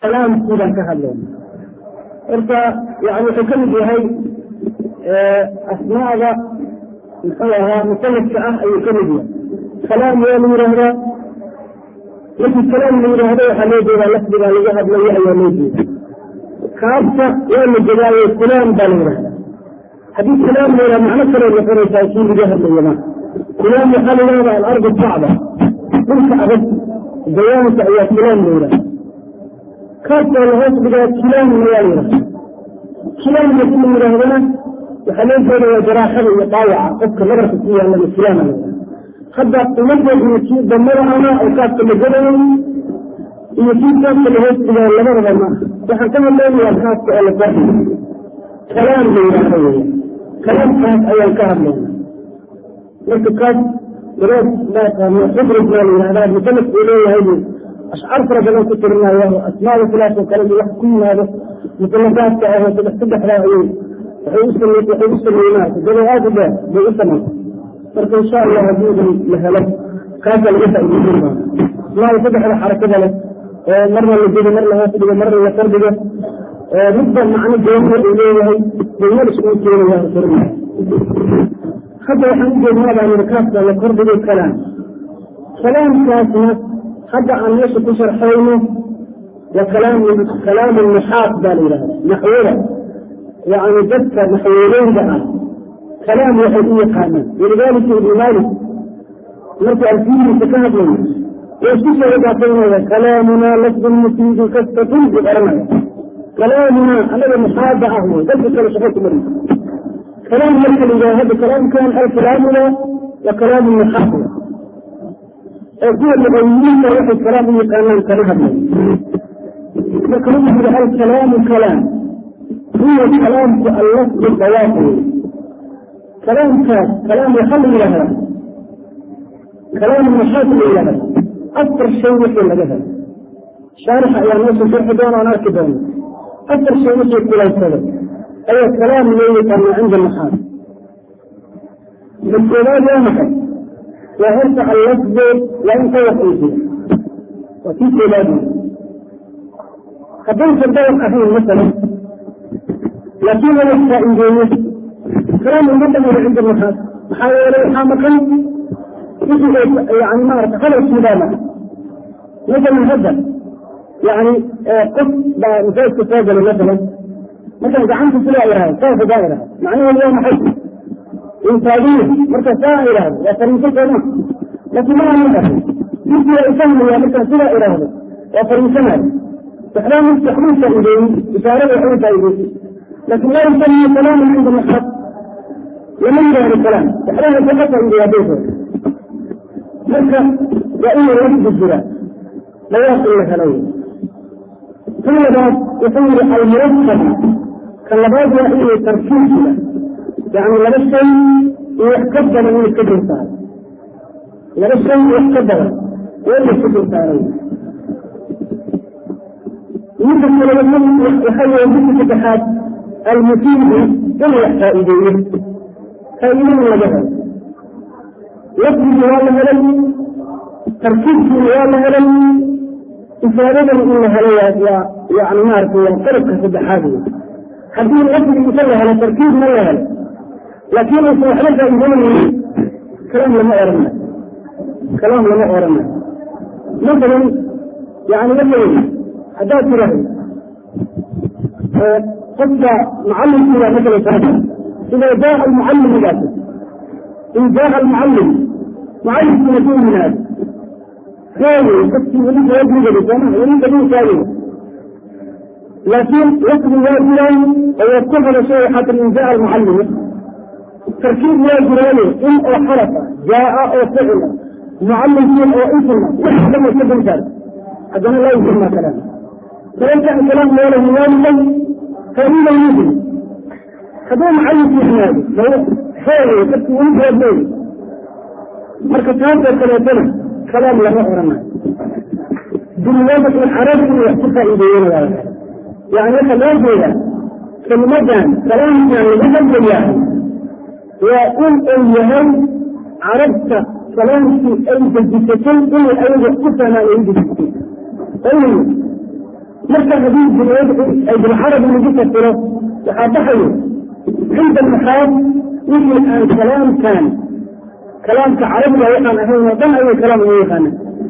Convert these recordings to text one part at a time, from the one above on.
kalaamkii baan ka hadlayna marka yani wuxuu ka mid yahay asmaada muxuu ahaa musalafka ah ayuu ka mid yahay kalaam waa la yidhaahdaa markii kalaam la yidhaahdo waxaa loo jeedaa lafdigaa laga hadlayo ayaa loo jeeda kaabta waa la jegaayo kulaam baa la yidhahdaa haddii kulaam la yidhaha macno kaloo noqonaysaa kii laga hadlayo ma kulaam waxaa la yidhahdaa alardu sacba dhulka adag dayaanka ayaa kulaam la yidhahda kaabka la hoos dhigaa kilaamna waa la yidhahda kilaam hadii la yidhaahdana waxaa loo jeeda waa jaraaxada iyo dhaawaca qofka nabarka ku yaallana kilaama la yidhahda hadda umadeedna kii damada ana oo kaabka la gadayay iyo kii kaabka la hoos dhigaa labadaba ma waxaan ka hadlaynayaa kaabka oo la kordhiyo kalaam la yidhaahdo weya kalaamkaas ayaan ka hadlayna marka kaas dareed maaqaano xubrij baa la yidhahdaa musalaf uu leeyahay buu ashcaar fara badan ku tirinaya asmaada khilaaf oo kale iyo wax ku yimaado musalafaadka ahoo saddex saddexdaa ayay waxay u waxay u sameeyeen dado aad u dheer bay u samaysa marka insha allah haddiidan la helo kaasa laga faa'iideysan doona asmaada saddexda xarakada leh oo marna la jedo mar la hoos dhigo marna la kordhigo midba macno gooni uu leeyahay bayal iskugu keenaya tirinaya hadda waxaan u jeednaa baan yidhi kaafka la kordhigo kalaam kalaamkaasna hadda aan meesha ku sharxayno waa kalaam kalaamu naxaaq baa la yidhahda naxwada yani dadka naxweeleyda ah kalaam waxay u yaqaanaan walidaalika ibnu maalik markuu alfiyihiisa ka hadlayo waa isku soo idaafaynaya kalaamunaa lafdun mufiidu kastatun buu oranaya kalaamunaa anaga naxaada ah wey dadka kale shaqo ku marisa kalaam marka la yidhaha hadda kalaamkan alkalaamuna waa kalaamu naxaaq ee kuwa luqawiyiinta waxay kalaam u yaqaanaan kama hadlay marka lagu yiri alkalaamu kalaam huwa kalaamku allafdu dawaaq wey kalaamkaas kalaam waxaa la yidhahdaa kalaam naxaaq la yidhahdaa afar shay wixii laga helo shaarixa ayaa meesha sharxi doona aan arki doona afar shay wixii kulaysada ayaa kalaam loo yaqaanaa cinda naxaaq makoobaad waa maxay waa horta allafdu waa in dawaq uu jiro waa kii koobaad wey haddaysan dawaq ahayn masalan laakiin wala faa'iideeyo kalaam uma dhamiro cinda naxaaq maxaa yeelay waxaa maqan wixii yani maarata hadalkiibaa maqan masalan hadda yani qof baa masaajidka soo galay masalan markaan gacanta sidaa ihahdo saas hadaa ihahdo macnaheedu waa maxay intaagiya marka saa ihahdo waa fariiso sooma laakiin ma aana dhahay ninkii waa ifahmaya markaan sidaa ihahdo waa fariisanayo waxbaa marki waxbuu faa'iideeyey ishaarada waxbuu faa'iideysay laakiin laa yusamiya kalaaman cinda naxaaq lama yidhaahdo kalaam waxbaa hadda ka faa'iideeya hadday soo marka waa inuu lafdi jira dawaaq in la helo kan labaad wuxuu yihi almurakaba kan labaad waa inuu tarkiib jira yani laba shay iyo wax ka badan inay ka dursaaro laba shay iyo wax ka badan waa inay ka dursaaray midka kale waxaa weeye midka saddexaad almufiidu inuu wax faa'iideeyo faa'iidada laga helo lafdigii waa la helay tarkiibkiina waa la helay ifaadadana in la helo waa yani maarata waa qalabka saddexaad wey haddii lafdi inta la helo tarkiibna la helo laakiin aysan waxba faa'iideynaynin kalaam lama oranayo kalaam lama oranayo masalan yani masalan haddaad tiraahdo qofka mucallimkiibaa masalan soo ida jaa almucallim idaas in jaa almucallim mucallimkiina ku yimaado heewey qofkii weli jawaabigada sooma weli dabiilkaagay laakiin lafdi waa jiraan oo waad ku hadashay waxaa tiri in jaa almucallimu tarkiib waa jiraaye in oo xarafa jaa oo ficila mucallimkiin oo isma wax dhan ka dulsaar haddana laa yusammaa kalaam kalaamkan kalaam leelahu waaligay faa'iida yujri hadduu mucallimku yimaado heewey qofkii weli jawaab leeyi marka taasoo kaleetana kalaam lama oranayo bilwadaci carabi inay wax ku faa'iideeyeen waa yani waxa loo jeedaa kelimadan kalaamkan lagu hadlayahay waa in uu yahay carabta kalaamkii ay dejisatay inay ayaga ku fahmaan ay dejisatay ayna marka haddii ay bilcarabi lagu fasiro waxaa baxayo cinda almaxaad wixii aan kalaamkan kalaamka carabiga waxaan ahayn oo dhan ayay kalaam ugu yaqaanaan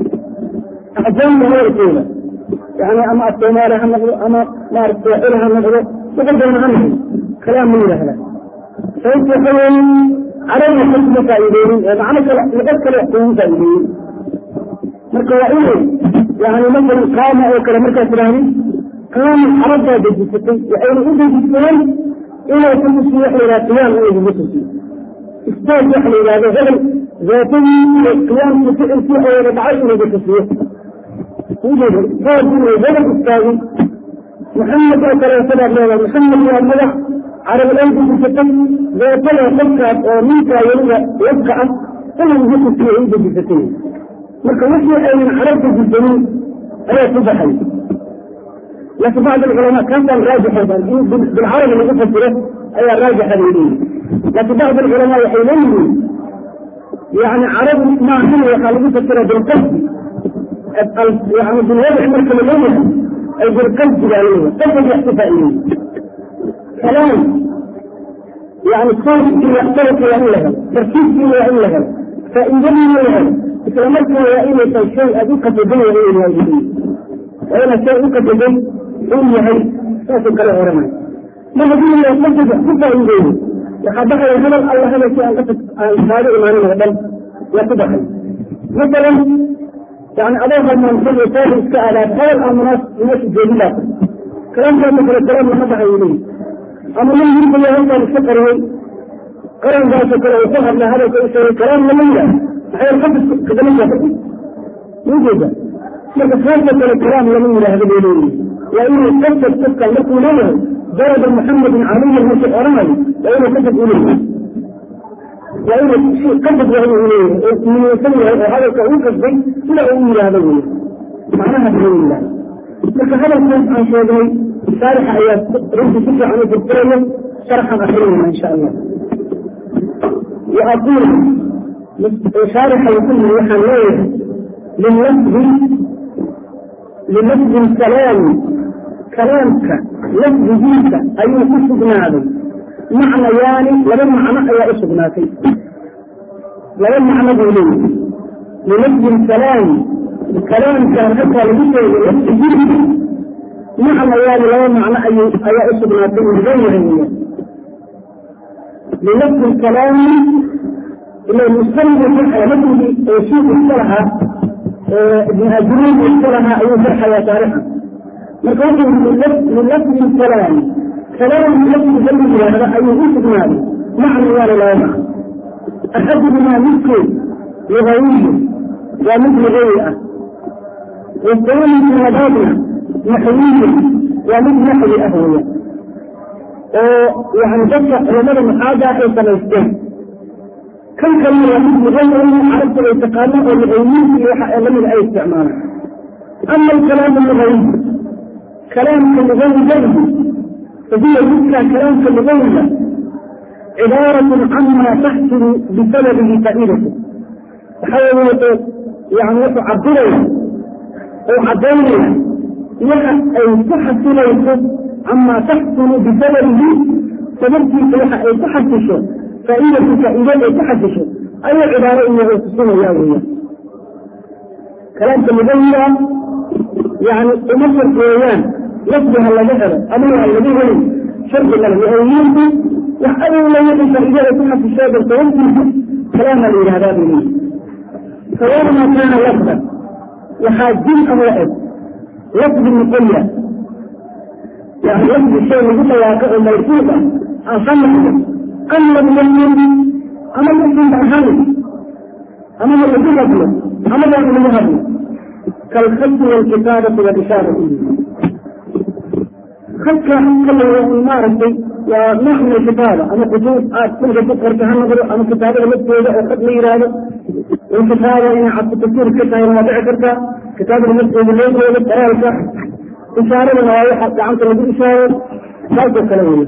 ajaanna hadalkooda yani ama asoomaali ha noqdo ama maarata sooxili ha noqdo wuxuu doona ha noqdo kalaam ma yidhaahdaa sababta waxa weeye carabiga kas ma faa'iideynin ee macno kale luqad kale wax kugu faa'iideeyey marka waa inay yani masalan qaama oo kale markaad tidhahdid qaama carabtaa dejisatay waxayna u dejisteen inay ku tusiyo waxa la yidhaha qiyaam inay kugu tusiyo istaag waxa la yidhahdo hebel zaatadii iyo qiyaamkii ficilkii oo wada dhacay inay ku tusiyo ujeeda istaag inay hebel istaagin maxamed oo kale sidaad leedahay maxamed waa magac carab ay dejisatay zaatada qofkaas oo ninkaa weliba labka ah inay ugu tusiyo ay u dejisatay marka wixii aynan carab dejisanin ayaa ku baxay laakiin bacd alculamaa kaasaan raajixaydan in bilcarabi lagu fasiro ayaa raajixa bay leeyihin laakiin bacd alculamaa waxay leeyihiin yani carabi maahan waxaa lagu fasira bilqasdi yani bilwadaci marka la leeyahay ay bilqasdi baa leeyahay qasad wax ku faa'iideeyey kalaam yani soorkiiya soorka waa in la helo tarkiibkiina waa in la helo faa'iidadiina la helo isla markaa waa inaysan shay aad u qasaday waa inay yahay waa inaad shay u qasaday uu yahay saasuu kale oranay ma haddii la qasad wax ku faa'iideeyo waxaa baxaya hadal alla hadalkii aan qasad aan kaaga imaanin oo dhan waa ku baxay masalan yani adoo halmaansan oo saari iska aadaad hadal aan munaas meesha joogin baa kalaamkaasoo kale kalaam lama baxay leeyi ama nin hirbayo halkaan iska qariyey qarankaasoo kale uu ku hadlay hadalka u sheegay kalaam lama yidhaah maxay qasad kadama saaxi ujeeda marka saasoo kale kalaam lama yidhaahdo bay leeyihi waa inuu qasad qofkan markuu leeyahay daraba muxamedin caliyan markuu oranayo waa inuu qasad u leeyahay waa inuu qasad waa inuu leeyahay oo niyeysan yahay oo hadalka uu qasday sida uu yidhaahdo wey macnaha buu yidhahda marka hadalkaas aan sheegnay shaarixa ayaa runtii si fiican u furfuraya sharxan akrinayna insha allah وأقول شارح يقول وحن لللفظ للفظ الكلام كلامك لفظ دينك أي أسقنا هذا معنى يعني لمن معنى أي أسقنا فيه لمن معنى قولين للفظ الكلام الكلام كان حتى لبسه لفظ دينك معنى يعني لمن معنى أي أي أسقنا فيه غير لنفس الكلام إلى المستند الحياة مثل شيخ الصلحة ابن أجرين الصلحة أي فرحة يا تاريخا نقول من لفظ الكلام كلام لفظ جميل هذا أي وصف مالي معنى ولا لا معنى أحدهما مثل لغوي ومثل غيره والثاني من مبادئ نحوي ومثل نحو أهوية oo yani dadka culamada maxaaga ay samaysteen kan kalena waa mid muqayrin carabta ay taqaano oo luqaymiinta iyo waxa lamida ay isticmaalaan ama alkalaamu lugawi kalaamka lugawigaygu fahuwa midka kalaamka lugawiga cibaaratun cama taxsulu bisababihi faa'iidatu waxa weeye yani wuxuu cabiraya oo cadaynaya waxa ay ku xasilayso عما تحصل بسببه سببتي وحا اي تحسشه فائدة فائدة اي تحسشه اي عبارة انه يتصل يا ويا كلام المبين يعني تمثل قويان لفظها الذي هذا امرها الذي هو شرط الله يهيئه وحاول لا يكن فائدة تحس الشيء بالتوجه كلام الإرهاب منه سواء ما كان لفظا وحاجين أو لفظ لفظ مقيد يعني يجب الشيء اللي يقول مرفوضة أصنعه أما المؤمن أما المؤمن بأهله أما الذي قبله أما الذي قبله كالخط والكتابة والإشارة خط كله الممارسة ونوع من الكتابة أما خطوط تلقى تذكر كهنظر أما كتابة المسؤولة أو خط ميرادة والكتابة إن عبد التفكير كتابة المواضيع كرتا كتابة المسؤولة اللي هو بالطريقة إشارة نوايا حتى عن طريق إشارة ذلك الكلام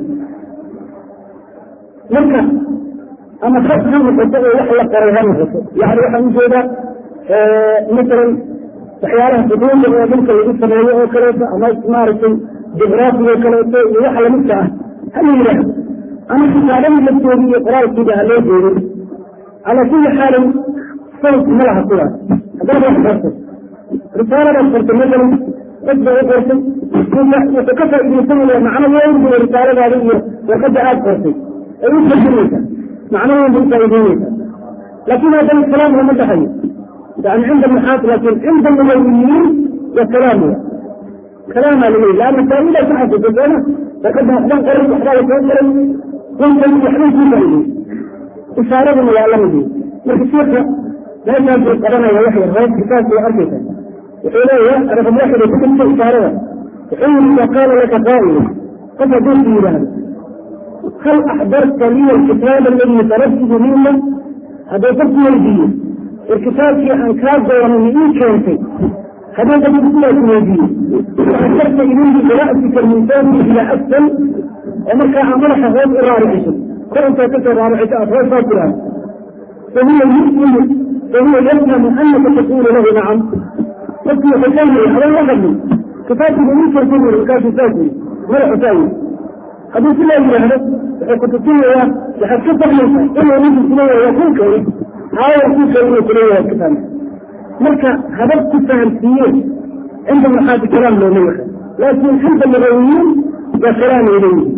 مركا أما خط هم خطة وحلا قريها نفسه يعني وحا نجيدا مثلا waxyaalaha xuduuda oo dhulka lagu sameeyo oo kaleeto ama maaragtay jugraafiga kaleeto iyo waxa lamidka ah hala yidhaahdo ama kitaabadii laftoodii iyo qoraalkiiba ha loo jeedin calaa kulli xaalin sawt ma laha sidaas haddaad wax qortay risaaladaad qortay masalan dad bay u qortay wuxuu ka faa'iidaysanaya macno weyn buu risaaladaada iyo warqadda aada qortay ay u fajinaysaa macno weyn bay u faa'iideynaysaa laakin haddana kalaam lama dhaxayo yani cinda maxaat laakin cinda lugawiyiin wa kalaam wa kalaamaa laga yii laanna faa'idaa ku xasuusa sooma warqadda waxbaan qoray waxbaa la soo qoray runtan waxbay kuu faa'iidey ishaaraduna waa lamid marka sheeka meeshaasuu qabanaya wax yar hoos kitaabka waa arkaysa wuxuu leeyahay raqam waaxid ku jirta ishaarada wuxuu yiri ida qaala laka qaa'ilu qof hadduu ku yidhaahdo hal axdarta liya alkitaaba aladii tarabtuhu minka hadduu qofku weydiiyo war kitaabkii aan kaa doonay ma ii keentay hadduu qofku sidaas weydiiyo faasharta ilayhi bira'sika minsaani ilaa asfal oo markaa aa madaxa hoos u raariciso kor intaad kasoo raariciso aad hoos saa tiraahdo fahuwa yuslimu fahuwa yafhamu anaka taqulu lahu nacam qofkii wuxuu leeyahay adan la hadlin kitaabkiiba ii keentay buri markaasuu saas yiri madaxu saa yiri hadduu sidaa yidhaahdo wuxuu kutusinayaa waxaad ka fahmaysaa inuu ninku kuleeyahay waa kuu keenay haawa kuu keenay inuu kuleeyahay ka fahmay marka habab ku fahamsiiye cinda maxaati kalaam looma yaqaan laakin cinda lugawiyiin waa kalaam ay leeyihin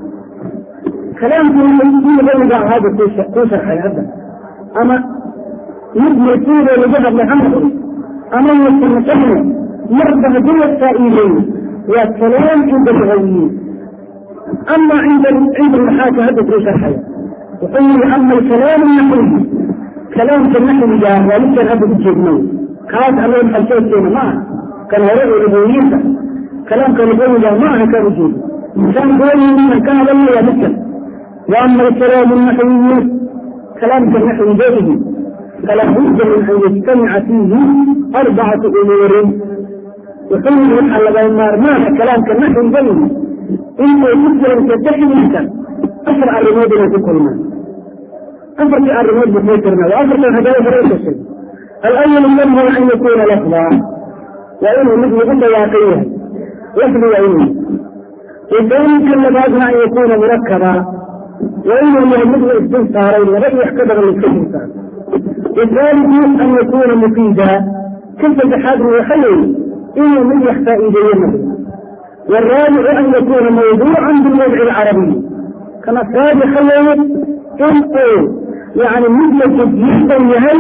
kalaamkii kii lugawiga ahaaba kuu sharxay hadda ama mid marfuudoo lagu hadlay ha noqdo ama yuusan noqonne marba haddii la faa'iideeyo waa kalaam cinda lugawiyiin ama cinda cinda maxaaka hadda kuu sharxaya wuxuu yihi ama alkalaam naxwiyi kalaamka naxwiga waa midkaan hadda u jeedno kaas aloo xalsheedkeena ma aha kan hore oo lugawiyiinta kalaamka lugawiga ma aha kaan ujeedo kaan doonaynan ka hadalna waa midkan wa ama alkalaamu naxwiyu kalaamka naxwigeedihi fala budda min an yajtamica fiihi arbacatu umuurin wuxuu yihi waxaa laga maarmaana kalaamka naxwigeedihi inay ku jiranta dhexdiisa afar arrimood inay ku kulmaan afartii arrimood buu kuu tirna waa afartan hadaaya hore u kashay alawalu minhu an yakuna lafda waa inuu mid lagu dhawaaqan yahay lafdi waa inuu wasaninka labaadna an yakuna murakaba waa inuu yahay mid la isdul saaray laba iyo wax ka badan laiska dul saaray wasaalidu an yakuna mufiida ka saddexaadna waxa weeye inuu mid wax faa'iideeye noqdo والرابع أن يكون موضوعا بالوضع العربي كما السابق خلوه إن يعني مثل جدا يهي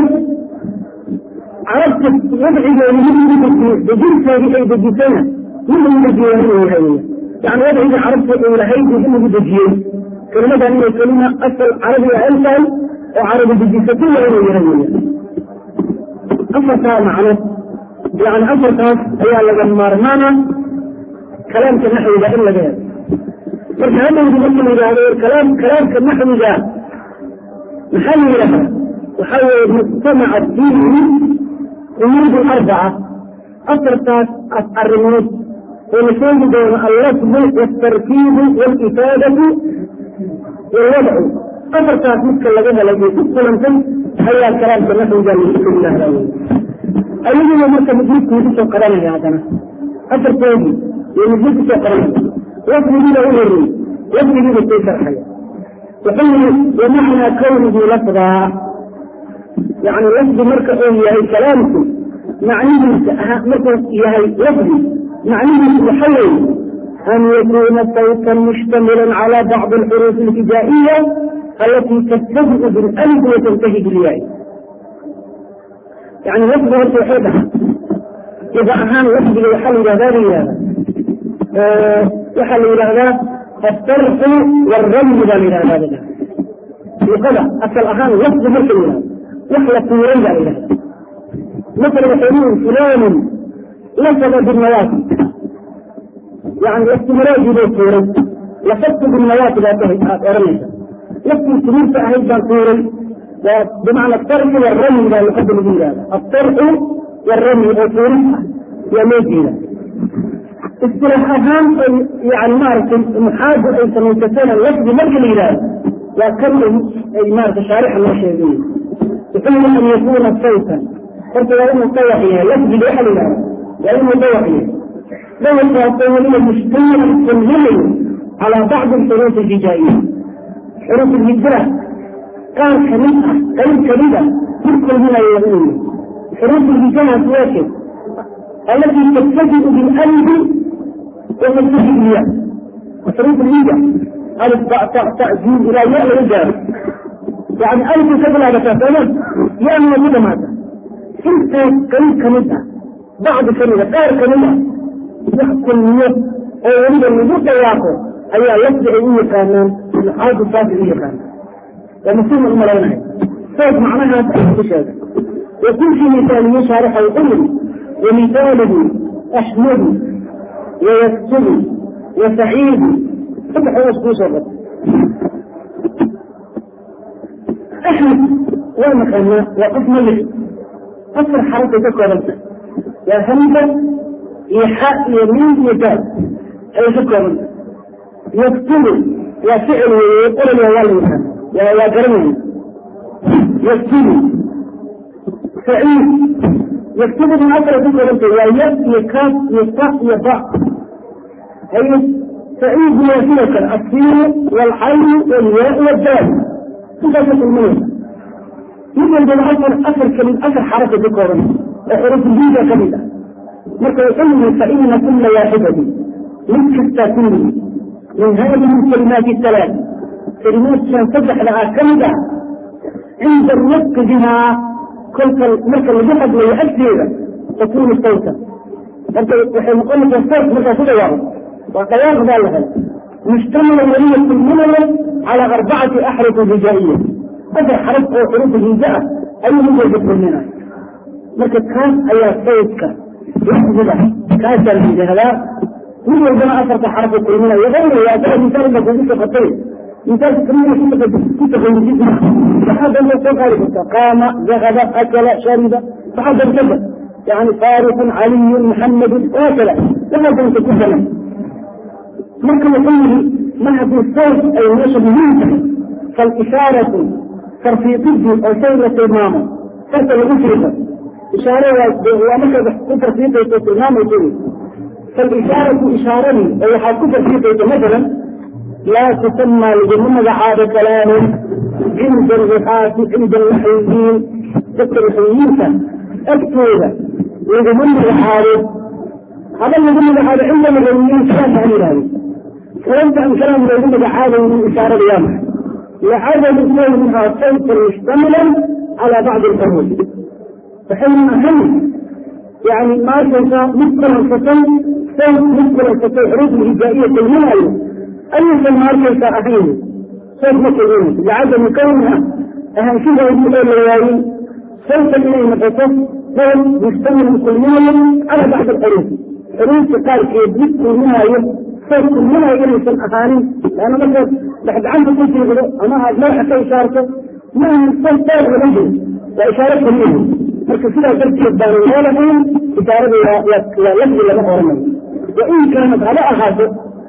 عرفت وضعي بجنسة بأي بجسنة من المجيئين هي يعني وضعي عرفت إلى هيدي إنه بجيئين كلمة أن كلمة أصل عربي ألفا وعربي بجسة وإنه يهي أفضل معنا يعني أفضل هي لما رمانا kalaamka naxwiga in laga helo marka hadhowdi marka la yidhaahdo kalaam kalaamka naxwiga maxaa la yidhahdaa waxaa weeye mujtamaca fiihi umuud arbaca afartaas arrimood oo la sheegi doono allafdu waaltarkiibu waalifaadatu waalwadcu afartaas midka laga helay ee ku kulantay ayaa kalaamka naxwiga lagu yidhahdaa wey ayaguna marka midmidkuu kusoo qabanaya haddana afartoodii ومجلس قرن وفي له هري وفي له في شرحية وحين ومعنى كونه لفظا يعني لفظ مركز هي كلامكم معنيه مركز هي لفظ معنيه محيي أن يكون صوتا مشتملا على بعض الحروف الهجائية التي تبتدئ بالألف وتنتهي بالياء يعني لفظ التوحيدها إذا أهان لفظ يحل هذا waxaa la yidhaahdaa astarxu wاramyi baa la yidhahdaa luqada asal ahaan lafdi marka la yihahdo wax la tuuray baa la yidhahda masala waxay leeyihin fulanun lasaba binawaati yani laftimaraadii buu tuuray lafadtu binawaati baad aad oranaysa laftii timirta ahayd baan tuuray waa bimacna astarxu wاramyi baa luqada lagu yidhahda astarxu wاramyi oo tuuris ah yaa loo jeeda اصطلاح اهم يعني معرفة محاجة اي سميتين اللفظ مرجع الإله وكم اي معرفة شارح الله شيئين يقول ان يكون صوتا horta waa inuu dawax yahay lafdiga waxa la yidhahda waa inuu dawax yahay dawalkaasoo weliba mushtamilan kulminayo calaa bacdi alxuruuf alhijaa'iya xuruuf alhijra qaar kamid ah qayb kamid ah mid kulminayo waa inuu yahay xuruuf alhijahaas waa shay التي تبتدئ بالألف وتنتهي بالياء وحروف الهجة ألف باء تاء تاء جيم إلى ياء رجال يعني ألف تبلغ تفاهم ياء من كده ماذا انت قريب كمدة بعض كلمة غير كلمة يحكم النية أو يريد أن يجد ياكو أي يبدأ إيه كانان الحاج الصافي إيه كانان ومسلم الملايين صوت معناها تأخذ وكل في مثالية شارحة يقول ومثاله أحمد ويكتب وسعيد فتح وصفه صبر أحمد وين كان وقف ملك أكثر حركة تذكر أنت يا همزة يحاء يمين يدال أي تذكر أنت يكتب يا فعل ويقول يا والي يا يا كرمي يكتب سعيد يكتب من أكثر ذكر أنت يا يد يكاف يفتح يضع هي سعيد نافلة السين والحي والياء والدال صفة المية يمكن بالعصر أثر كلمة أثر حركة ذكر حروف الجيدة كلمة مركز يقول فإن كل واحدة من كتاتين من هذه الكلمات الثلاث كلمات تنفتح لها كلمة عند النطق بها كل مركز الجحد ويؤثر تكون صوتا انت وحين نقول لك الصوت مركز كده واحد وقيام ذلك مشتملا وليا كلنا على أربعة أحرف هجائية هذا حرف حروف الهجاء أي موجود مننا مركز كان أي صوتك يحفظ كاسر الهجاء كل عندما أثرت حرف كلنا وغيره يأتي مثال ما كنت خطير مثال كلنا كنت كنت كنت فهذا هو غالبا قام ذهب أكل شرب فهذا كذا يعني فارس علي محمد وهكذا وهذا انت كذا ممكن يقول ما في الصوت أي النشر منتهي فالإشارة ترفيقية أو سيرة إمامة تحت المشركة إشارة ومثل ترفيقية إمامة يقول فالإشارة إشارة أي حاكو ترفيقية مثلا لا تسمى لجنة عادة كلام عند الرفاة عند المحيين ذكر الحيين أكتوبة لجنة عادة هذا الذي عادة عند المحيين كلام عن ذلك كلمت عن كلام الذين عادة من إشارة اليوم لعادة الاثنين منها صوت مشتملا على بعض الحروف فحين أهم يعني ما تنسى مثل الفتن صوت مثل الفتن حروف الهجائية الهلالية أي شيء ما تنسى أهين صوت مثل لعدم كونها أهم شيء هو يقول الروايين صوت إليه متصف صوت مشتمل كليا على بعض الحروف حروف تقال في يدك منها صوت منها يجري في الأغاني لأنه مثلا بعد عنده كنت يقولوا أما هذا ما حتى إشارته ما هو الصوت طيب ونجم وإشارته منه مركز كده قلت يبدأ ولا من إشارة يا يبدو لما هو وإن كانت على أغاثه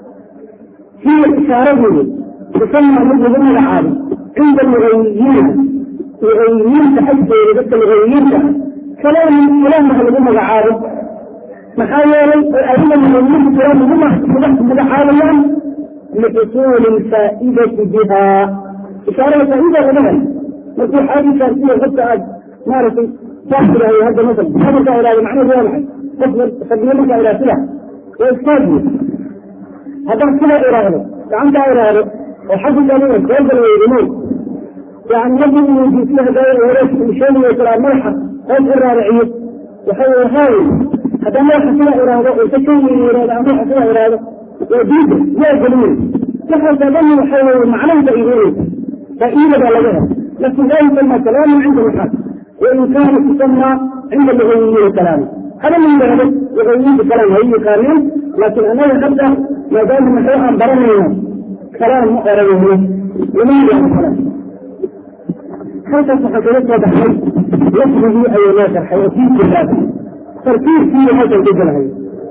هي إشارته تسمى منه ضمن العالم عند المغيين المغيين تحدث إذا المغيين كلام كلام مثل ضمن العالم محاولة أيضا من المهم كلام هم متحاولا لحصول الفائدة بها إشارة فائدة غنما مثل حاجة شرطية حتى مارس تأثير هي هذا مثلا هذا إلى معنى واضح تقدمك إلى سلع وإستاذي هذا سلع إرادة عندها إرادة وحسب ذلك كيف الويدمون يعني يجب أن يجي فيها دائرة ورسم شيء ويترى ملحق هذا الرارعية وحول هاي هذا ما حصل إرادة وتشيء إرادة ما حصل إرادة وجيد يا جميل نحن تظن حول معناه تأييد تأييد بلغها لكن لا يسمى كلام عند الحق وإن كان تسمى عند اللغويين كلام هذا من ذلك لغويين بكلام هي كامل لكن أنا أبدأ ما دام نحوها برمي كلام مقرر لماذا الكلام هذا صحيح وضحي يخرج أي لا شرح وفي كتابه تركيز فيه هذا الجزء هي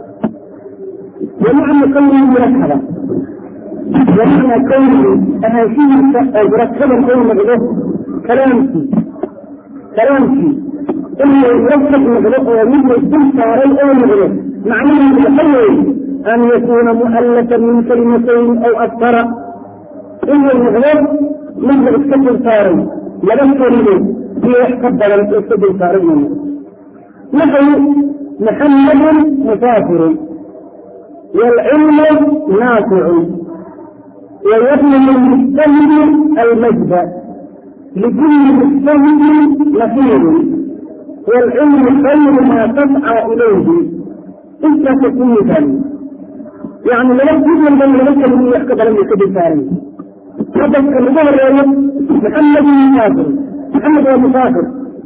ومعنى كونه مركبة ومعنى كونه أهاشيه مركبة كونه مغلوه كلامتي كلامتي inuu murasab noqdo oo mid laysdul saaray oo noqdo macnaheedu waxa weeye an yakuuna mu'allafan min kalimatayn aw aktara inuu noqdo mid la iska dul saaray laba kelimood iyo wax ka badan oo iska dul saaray inuu noqdo naxu muxammadun musaafirun waalcilmu naaficun ويبلغ المجتهد المجد لكل مجتهد نصيب والعلم خير ما تسعى اليه انت تكون ثاني يعني لم يكن من لم يكن من يحكم لم يكن ثاني هذا الظهر محمد مسافر محمد هو مسافر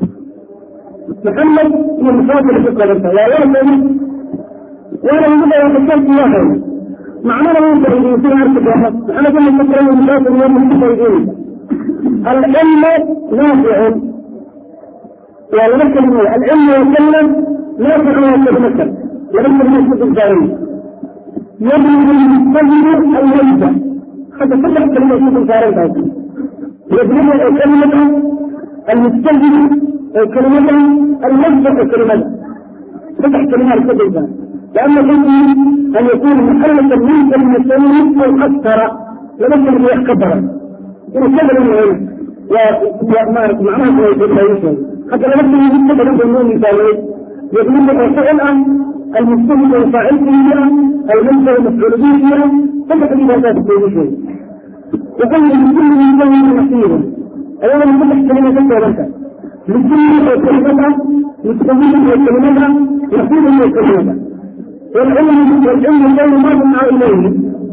محمد هو مسافر في القرآن لا يعلم وانا يقول لك كم واحد معناه ما يقدر يصير عارف واحد انا كل مره مسافر يوم مستفيدين العلم نافع ولا نكلم العلم يتكلم نافع ويتمثل ولم يمسك الجاري يبلغ المستجد الوجه حتى كل كلمه يكون الجاري يبلغ الكلمه المستجد كلمه الوجه كلمه فتح كلمات كذا لأن الحكم أن يكون محلة من كلمتين أو أكثر لم يكن يكبر إن كبر من هنا ومعناه ما يكون لا يشهد حتى لم يكن يكبر من النوم مثالي يقول لك فعلا المجتهد والفاعل فيها المنزل المفعول به فيها فتح لي ذات كل شيء وقال لكل من كلمة نصيب أولا من فتح كلمة كذا لكل كلمة مستهد وكلمة نصيب وكلمة والعلم والعلم غير مرجع اليه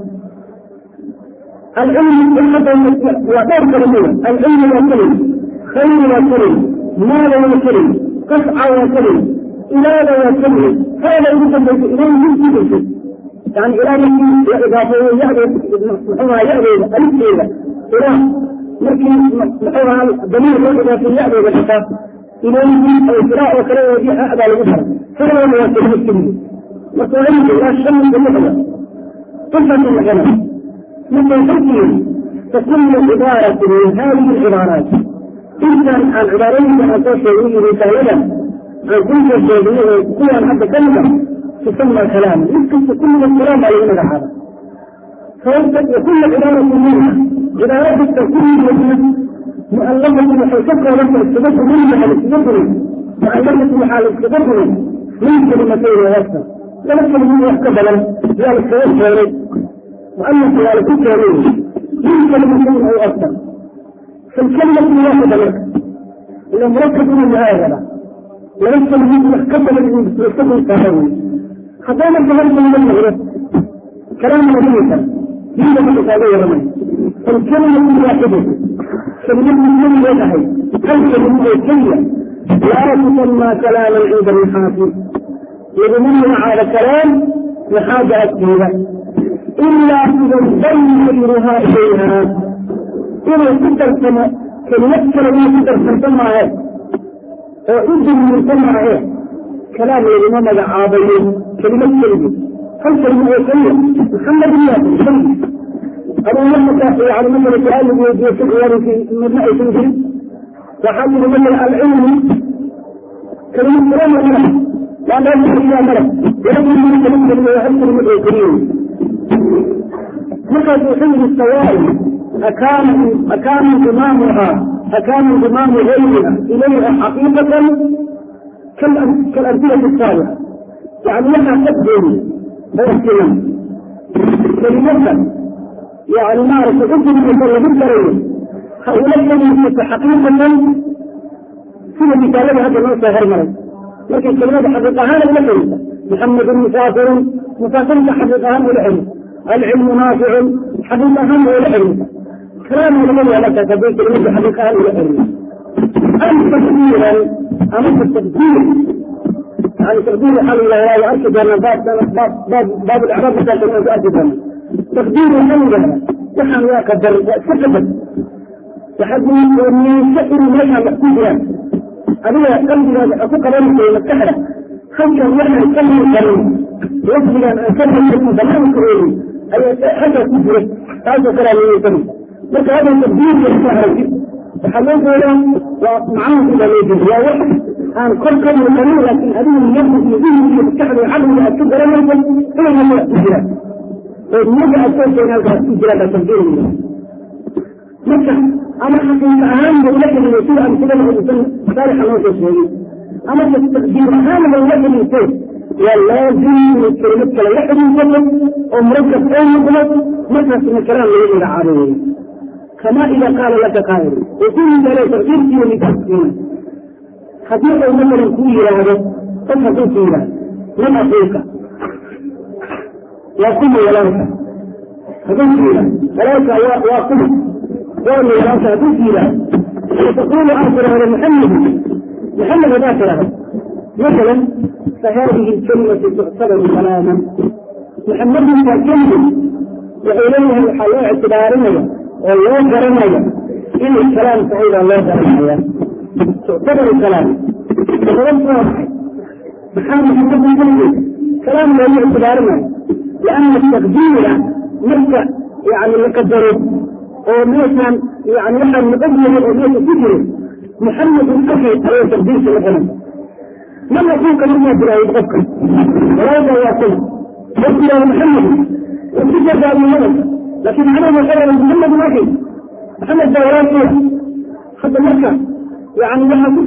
العلم وغير كلمه العلم وكلم خير وكلم مال وكلم قطع وكلم إلى وكلم هذا يمكن إليه من كل شيء يعني إلى من إضافة يعرف محوها يعرف ألف إلى إلى لكن محوها ضمير إضافة يعرف الحقاق إليه أو إسراء وكلام وجيه أعلى لغفر فهو وكلمة كلمة وتعيد إلى الشمس المحيا صفة الغنم مثل تركيا تكون عبارة من هذه العبارات إذا العبارين أن تشعري رسالة عن كل الشيء كل حتى كلمة تسمى كلام يمكن تكون الكلام على هنا هذا وكل عبارة منها عبارات التكوين منها مؤلفة محيطة لك التدبر منها الاستدبر مؤلفة محال الاستدبر من كلمتين وأكثر لكن من يحتمل ذلك يشعر وأن ذلك يشعر من كلمتين أو أكثر فالكلمة واحدة لك إذا مركب من هذا وليس من يحتمل من يستخدم التهاوي حتى ما تهرب من المغرب كلام مدينة دين من الإسلامية رمي فالكلمة واحدة كلمة من يدعي الكلمة الكلمة لا تسمى كلاما عند الحافظ يضمن على كلام لحاجة أكبر إلا إذا انضم غيرها إليها إذا تقدر كما كلمة كلمة تقدر تسمعها وعد من سمعها كلام الإمام العابدين كلمة كلمة هل كلمة كلمة محمد الله كلمة أبو محمد يعني مثلا سؤال يقول في مبنى سنجري وحاول من العلم كلمة كلمة لا لا يمكن إلى ملك ولم يمكن أن يمكن أن يمكن من الكريم لقد يحيي السوائل أكان أكان انضمامها أكان انضمام غيرها إليها حقيقة كالأمثلة السابقة يعني لها تبدو باحتمال كلمة يعني نعرف قد من الكريم هؤلاء الذين حقيقة في مثال هذا النص غير مرض لكن كلمة حقيقة هذا لا محمد مسافر مسافر حقيقة هم العلم العلم نافع حقيقة هم العلم كلام النبي على كتابه كلمة حقيقة هم العلم أم تقديرا أم التقدير يعني تقدير حل الله وأكد أن باب باب باب باب الإعراب بتاع كلمة أكد أنا تقدير الحمد نحن يا قدر سكتت لحد من شكر لنا محكوم أبيها قلبي أفق ذلك ومتحدة خمسة نحن نكمل الكلمة يجب أن أكمل الكلمة بلان كريم أي حاجة تجري هذا كلام يتم لك هذا التبديل يستهرج وحلوه له ومعاه إلى الوجه يا واحد aan korka muuqanin laakiin adigu niyada iyo dihniga iyo maskaxda iyo caqliga aad ku garanaysa inay niyada ku jiraan oo niyada aad soo sheegay halkaas ku jiraan baa tafsiiraya marka ama xaqiiqa ahaan ba ula xiriyo sida amsilada uusan saalixa loo soo sheegay ama taqdiir ahaan ba ula xiriirtay waa laazim inay kelimad kale la xiriirsato oo murakab oo noqdo markaas nakiraan lagu magacaabo wey kama ida qaala laka qaa'il وكل ذلك تقدير في لتحكيم حديث مثلا كل هذا تفهم فيها من أخيك وكل ولاك هذا فيها ولاك وكل وأن ولاك هذا فيها وتقول آخر هذا محمد محمد ذاكر هذا مثلا فهذه الكلمة تعتبر كلاما محمد كلمة وإليها الحياة اعتبارنا والله كرمنا إن الكلام سعيد الله كرمنا تعتبر الكلام وغلط واضح محمد محمد كلمة كلام لا اعتبارنا لأن التقدير مركة يعني مقدره ومثلا يعني نحن نقدر ونحن فكره محمد أخي على تقدير مثلا من يكون كلمة بلا يتفكر ولا يتواصل يقول محمد وكيف قال محمد لكن أنا مثلا محمد أخي محمد دوران فيها حتى مكة يعني لما كنت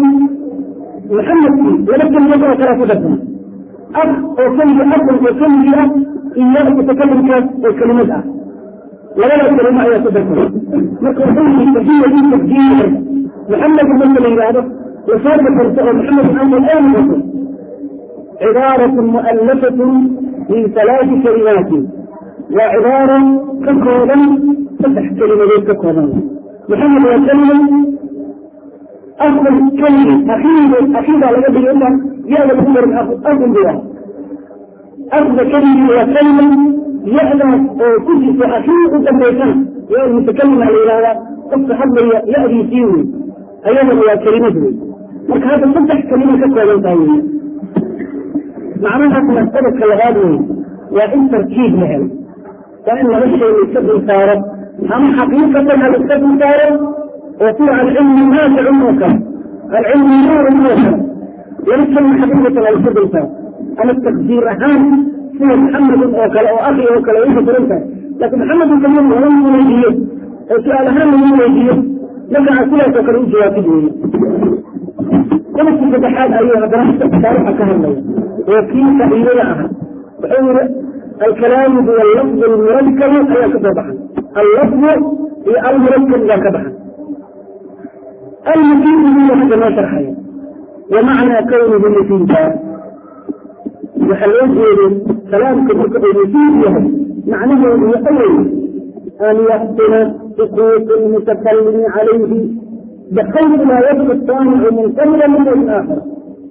محمد ولكن يقرأ ثلاثة دفن أخ أو كلمة أخ أو كلمة أخ إياه تتكلم كلمة ولا لا كلمة أي تذكر مكروحين التجية دي تجية محمد مثلا هذا وصادق محمد أمر الآن مثلا عبارة مؤلفة من ثلاث كلمات وعبارة ككولا فتح كلمة ككولا محمد وكلمة أفضل كلمة أخيرا أخيرا على قد يقول يا ابن عمر أفضل بها أفضل كلمة وكلمة يعلم كل في أخير قدام بيتنا يا المتكلم على هذا قصة حظ يأذي فيه أيضا هو كلمته لك هذا فتح كلمة ككولا ثانية معناها مسألة كلغات وإن تركيب لهم وإن غش يستبدل صارت هم حقيقة هذا يستبدل صارت وفي العلم نافع موكل العلم نور موكل ولكن حقيقة لا يستبدل صارت أنا التقدير أهم في محمد وكل أو أخي وكل أو أنت لكن محمد كمان هو من يجيه السؤال أهم من يجيه لك أسئلة وكل جوابه كما في فتحات أيها دراسة تاريخ كهلا وكيف إليها بحول الكلام هو اللفظ المركب أي كتبها اللفظ هي المركب لا كتبها المفيد هو هذا ما شرحه ومعنى كونه مفيد وحلوه كلام كتب المفيد له معناه هو أول أن يحسن حقوق المتكلم عليه بخير ما يبقى الصانع من كل من الآخر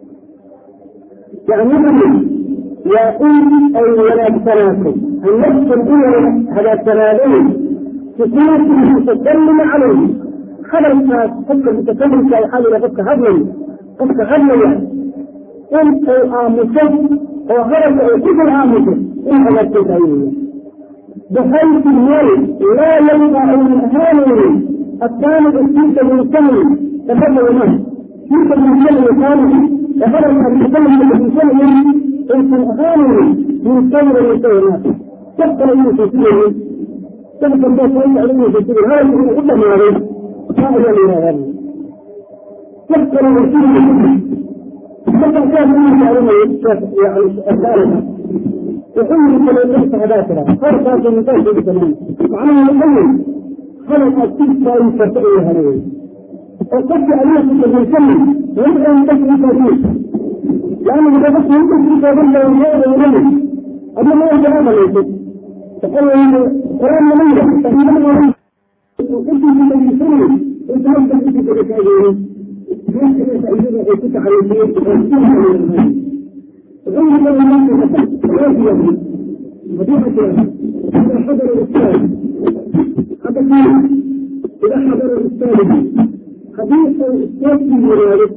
يعني يقول أي ولا التناسل النفس الأولى هذا التنازل تكون المتكلم عليه خبر الناس فك المتكلم في حال إلى فك هضم فك هضم أنت آمسة وغرب أو كل آمسة إن هذا التدعية بحيث المال لا ينفع الهاني الثاني السيسة من سمي تفضل منه سيسة من سمي الثاني تفضل من المتكلم من سمي انت الغالي من ثمر الكائنات تبقى من كثير تبقى الناس يسألون كثير هذا يقول إلا ما عليه ما هو من هذا تبقى من كثير تبقى كان من يسألون يعني الثالثة يقول لك لو ليس هذاكرا فرق هذا من ذلك بكمان معناه الأول خلق التلك يستطيع هذا وقد عليه في المسلم ويبقى من ذلك لأنه إذا بس يمكن في قبل لو يهدى إليه أبو الله جواب ليس تقول إنه قرآن منيرة تقول إنه أنت من المسلمين أنت لم تكن في ذلك أجيره يمكن أن يكون على البيت ويكون على البيت غير من الناس مثلا لا في يده مدينة إذا حضر الأستاذ هذا كان إذا حضر الأستاذ حديث الأستاذ في روايته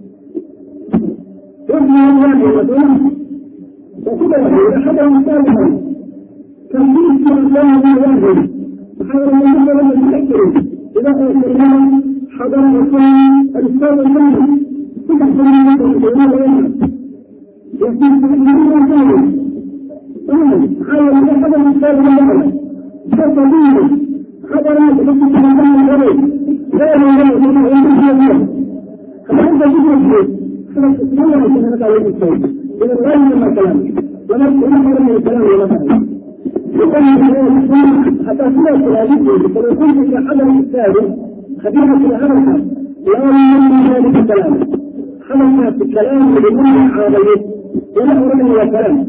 يبني الله وسلم وكذا أحد مثالها كان في الله واحد وحاول أن يقول أن يفكر إذا الإمام حضر وكان الأستاذ المنزل فتح طبيعي خبرات التي تتكلم عليه لا يمكن ان يكون فأنت تدرك خلاص ما يمكن أن تعلم الشيء إذا لا يمكن كلامك ونفس أمر من الكلام ولا فهم يقول حتى سمعت هذه فلو كنت في حضر الثالث خبيرة في هذا الحال لا يمكن ذلك الكلام خلصت الكلام لمن عامله ولا أريد ولا كلام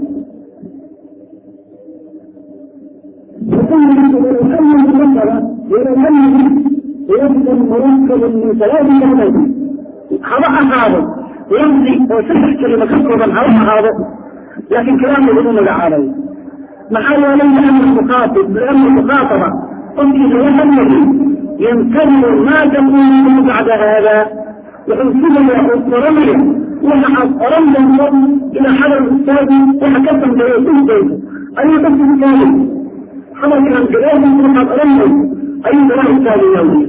وكل ولو أن المنظر ولو أن يفضل مركب من ثلاث كلمات هذا هذا يمضي وسبح كلمة كثرة هذا هذا لكن كلامه بدون العربي محل وليس أن المخاطب لأن المخاطبة أنجز وهم يمتنع ما تقول بعد هذا وحسنا يقرمي وحد رمضا إلى حضر الأستاذ وحكتم بيكون بيته أي قصد ثاني حضر من الجلال وحد رمضا أي دراء ثاني يومي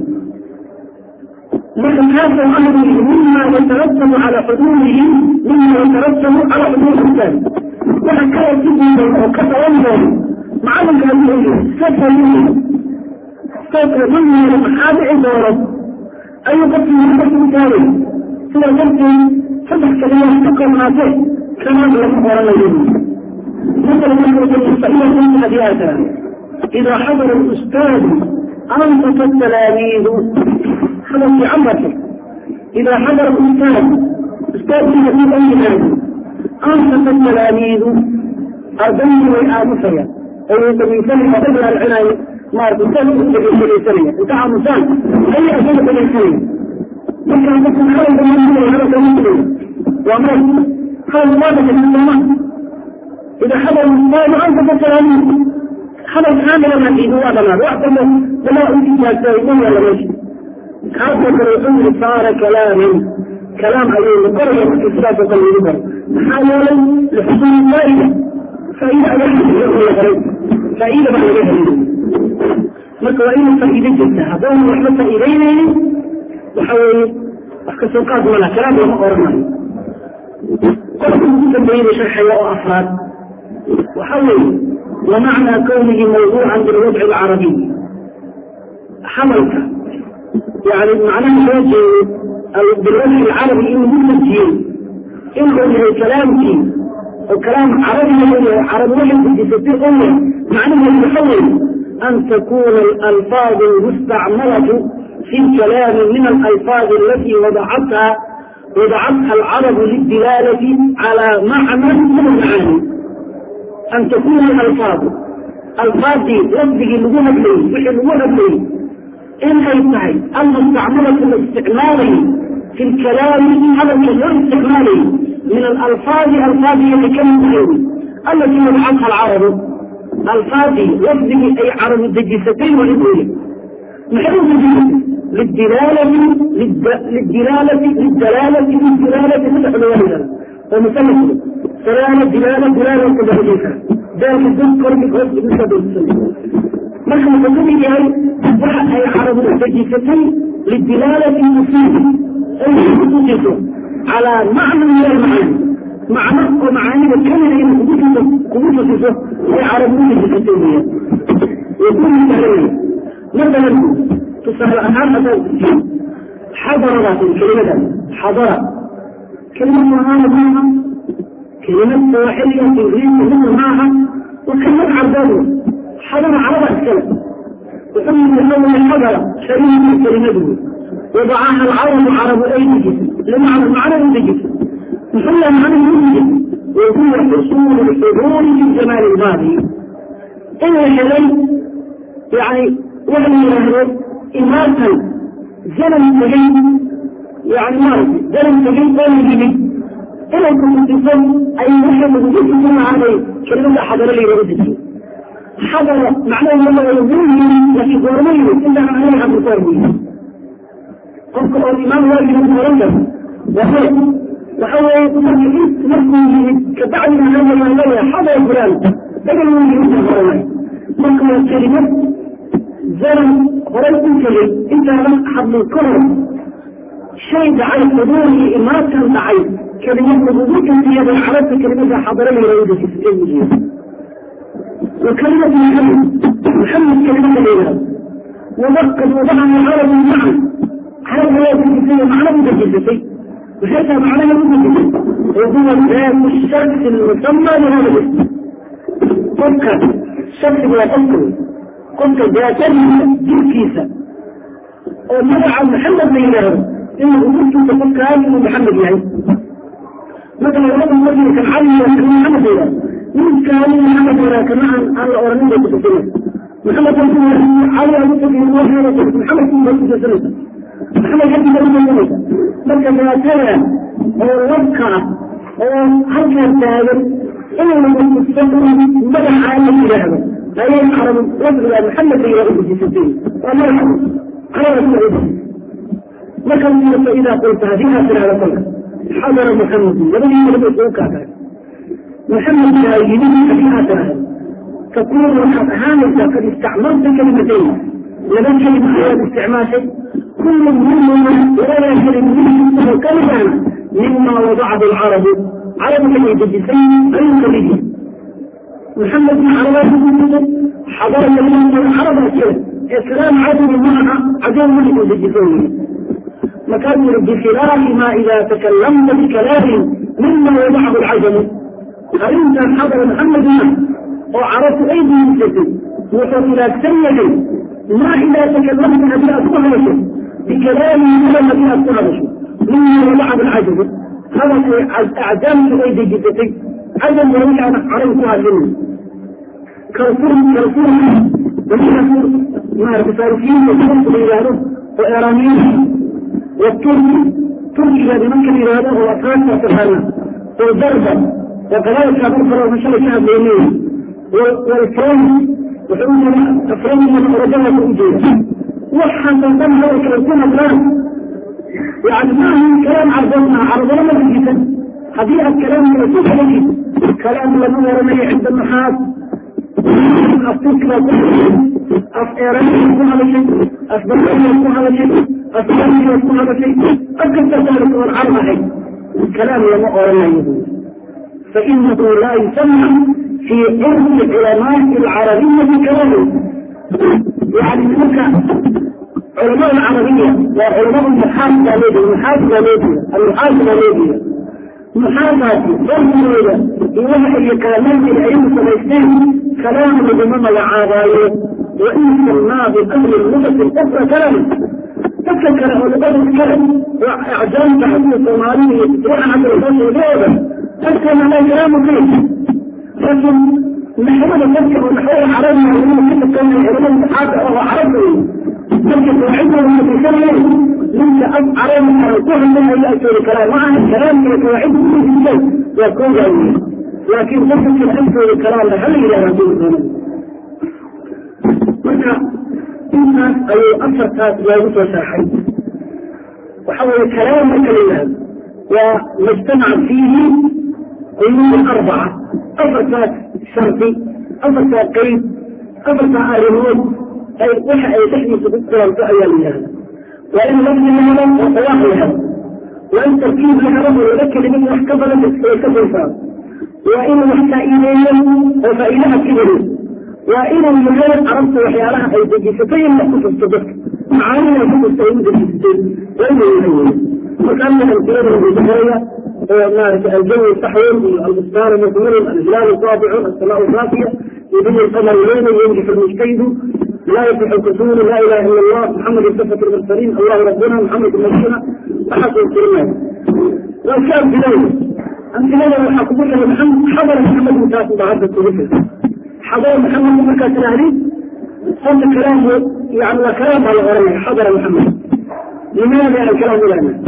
لكن هذا الأمر مما يترتب على حضوره مما يترتب على حضور الإنسان وحكاية جدا وكفى ينظر معلم هذه سفر منه سفر منه لمحاب عبارة أي قسم من قسم ثاني سوى قسم فتح كلمة تقوم هذه كما لم أقرأ يجب مثل ما قلت الفئية من هدياتها إذا حضر الأستاذ أنصت التلاميذ حدث في عمرك إذا حضر الأستاذ أستاذ في أي نادي أنصت التلاميذ أردني وإعادتها أو يتمثل قبل العناية ما تسلم في الثانية بتاع مثال أي أسئلة في الثانية ممكن أن تكون حاول من هذا كمثل وأمر حاول ما تكون إذا حضر الأستاذ أنصت التلاميذ حضر كاملا من إيده هذا ما واحد لما أنت تسوي ولا ماشي هذا الرسول صار كلاما كلام عليه لقرية الإسلام وقال حاولا لحصول الفائدة فإذا أجل فإذا بعد ذلك marka waa inuu faa'iido jirta haddaan waxba faa'iideynaynin waxa weeye wax ka soo qaad mala kalaam lama oranayo qofka ugu dambeeyey sharxaya oo afraad waxa weeye ومعنى كونه موضوعا بالوضع العربي حملك يعني معناه وجه بالوجه العربي انه ممكن انه من كلامك وكلام عربي عربي واحد يستطيع امه معناه يتحول ان تكون الالفاظ المستعملة في الكلام من الالفاظ التي وضعتها وضعتها العرب للدلالة على معنى من المعاني ان تكون الالفاظ الفاظ دي لفظي لغوها بلي وحي لغوها بلي إن أي تعي المستعملة الاستعمالي في الكلام هذا غير استعمالي من الألفاظ ألفاظ يتكلم عليه التي وضعتها العرب ألفاظ لفظه أي عرب الدجستين والإبوية محلو للدلالة للدلالة للدلالة للدلالة فتح الوالدة ومثلث دلالة دلالة دلالة كذلك ذلك الذكر بقصد بسبب السنة marka wuxuu yahay waxa ay carabu dejisatay lidilaalati mufiida ay kutusiso calaa macna min almacaani macno oo macaanida kamida in kugutuso kugu tusiso ay carabu u dejisatay weeyaan yakunu sahlaya masalan tusaale ahaan haddaan kusiyo xadaradaas kelimadaas xadara kelimad maahaana maaha kelimad sawaaxiliya ingiriiska midna maaha waa kelimad carbeed حضر عرب السلف وحمد الأول حضر شريك كلمته وضعها العرب عرب أيدي لمعنى المعنى المتجس محل معنى المتجس وهو حصول الحضور في الزمان الماضي إلا شلي يعني وهم يهرب إماتا زمن تجي يعني مارس زمن تجي قوم جديد إلا كنت تصل أي محمد جسد عليه كلمة حضر لي ورد حضر معناه انه يقول لكن قرمي الا عليها بقرمي قلت الامام واجب المريم وهو وهو يقول لك كبعد من هذا المعنى حضر فلان بدل من يقول القرمي ممكن الكلمة زمن قريب كلمة انت حضر الكرم شيء على حضور ما كان ضعيف كلمة وجودك في هذا الحرف كلمة حضر لي رؤية في السجن وكلمة محمد محمد كلمة الإله ومكة وضعها العرب معا عرب لا يتجسد معنى متجسد وحتى معنى متجسد وهو ذات الشخص المسمى لهذا الاسم مكة الشخص لا تذكر كنت ذات جنكيسة ومنع محمد من إله إنه كنت تقول كان محمد يعني مثلا هذا الرجل كان علي كان محمد إله من كان محمد ولا كمان على أورانية تتكلم محمد رسول الله علي أبو بكر الله محمد صلى الله عليه وسلم محمد جد الله عليه وسلم marka daatana oo labka oo halkan taagan inuu magaca la yidhaahdo ayay carab lafdiga maxamed la yidhahdo ujisatay waa magaca carab marka fa idaa qulta hadii aad tirahdo kolka xadara maxamed labadii labada isugu kaataa محمد لا يجب حقيقة تكون وقد هانت قد استعملت كلمتين لمن كلمة حياة استعمال شيء كل منهما ولا كلمة منه كلمة مما وضعه العرب عرب كلمة الجسين الكبير محمد بن عربات حضر من العرب أسئلة إسلام عدو معها عدو من الجسين مكان بخلاف ما إذا تكلمت بكلام مما وضعه العجم أنت حضر محمد وعرفت أيدي المسلمين وصل إلى سيد ما إذا تكلمت أبي أصبح بكلام لما بها أصبح مما وضع العجب هذا أعجام أيدي جدتي عجب وليس أنا عرفتها منه كرفور كرفور وكرفور ما الفارسيين وكرفور إيرانه وإيرانيين والتركي تركي بمن كان إيرانه وأطراف وسبحانه والضربة وكذلك أبرفر ومشارك شعب اليمين والإفرام وحيونا أفرام من أرجاها الأجية وحا تنظم هذا كلام الآن يعني ما هو كلام عرضنا عرضنا ما جدا هذه الكلام من يسوق عليه كلام لم يرمي عند النحاس أفتوك لا أفئران يكون هذا شيء أفبرقين يكون هذا شيء أفبرقين يكون هذا شيء أكثر ذلك والعرض هي كلام لم يرمي فإنه لا يسمى في عرف العلماء العربية كلامه يعني تلك علماء العربية وعلماء المحاسبة ليبيا المحاسبة ليبيا المحاسبة ليبيا محاسبة ضرورة إله كلامات العلم سميستين كلام لبمام العربية وإن سماه بأهل اللغة الأخرى كلام تفكر علماء الكلام وإعجام تحديث الصومالية تروح عند الفصل ليبيا تذكر ما كلام فيه لكن نحن نذكر ونحاول عربنا ونحن كيف كان العلماء حاجة أو عربي لكن توعدنا من الكلام ليس أب عربنا وكل منها يأتي الكلام مع الكلام من توعده من الشيء يكون جميل لكن تذكر أنت الكلام هل إلى رسول الله مركا إنسان أي أكثر تاس جاوز وشرحي وحول الكلام كلمات ومجتمع فيه قيود أربعة أفرسات شرطي أفرسات قيد أفرسات آلهون أي وحا أي تحديث بالقرآن في هذا وإن لم يهرم وصلاح لها وإن تركيب لها ولك لمن محتفلة يكفر فاب وإن وحكا إليهم وفإلها كبير وإن المجال عرفت وحيالها أي تجيستين لأخذ الصدق معاني يكون السيد الجيستين وإن يهيون وكان من الكلام بالبحرية مارك الجو الصحوي البستان المثمر الجلال الطابع السماء الصافية يبني القمر ليلا ينجح المجتهد لا يصح الكسول لا اله الا الله محمد صفة المرسلين الله ربنا محمد نبينا وحسن الكلمات وكان بليل أمثلة الحكومية محمد حضر محمد مكاتب بعد التوفيق حضر محمد مكاتب الأهلي صوت كلامه يعني كلام على غرامه حضر محمد لماذا الكلام لنا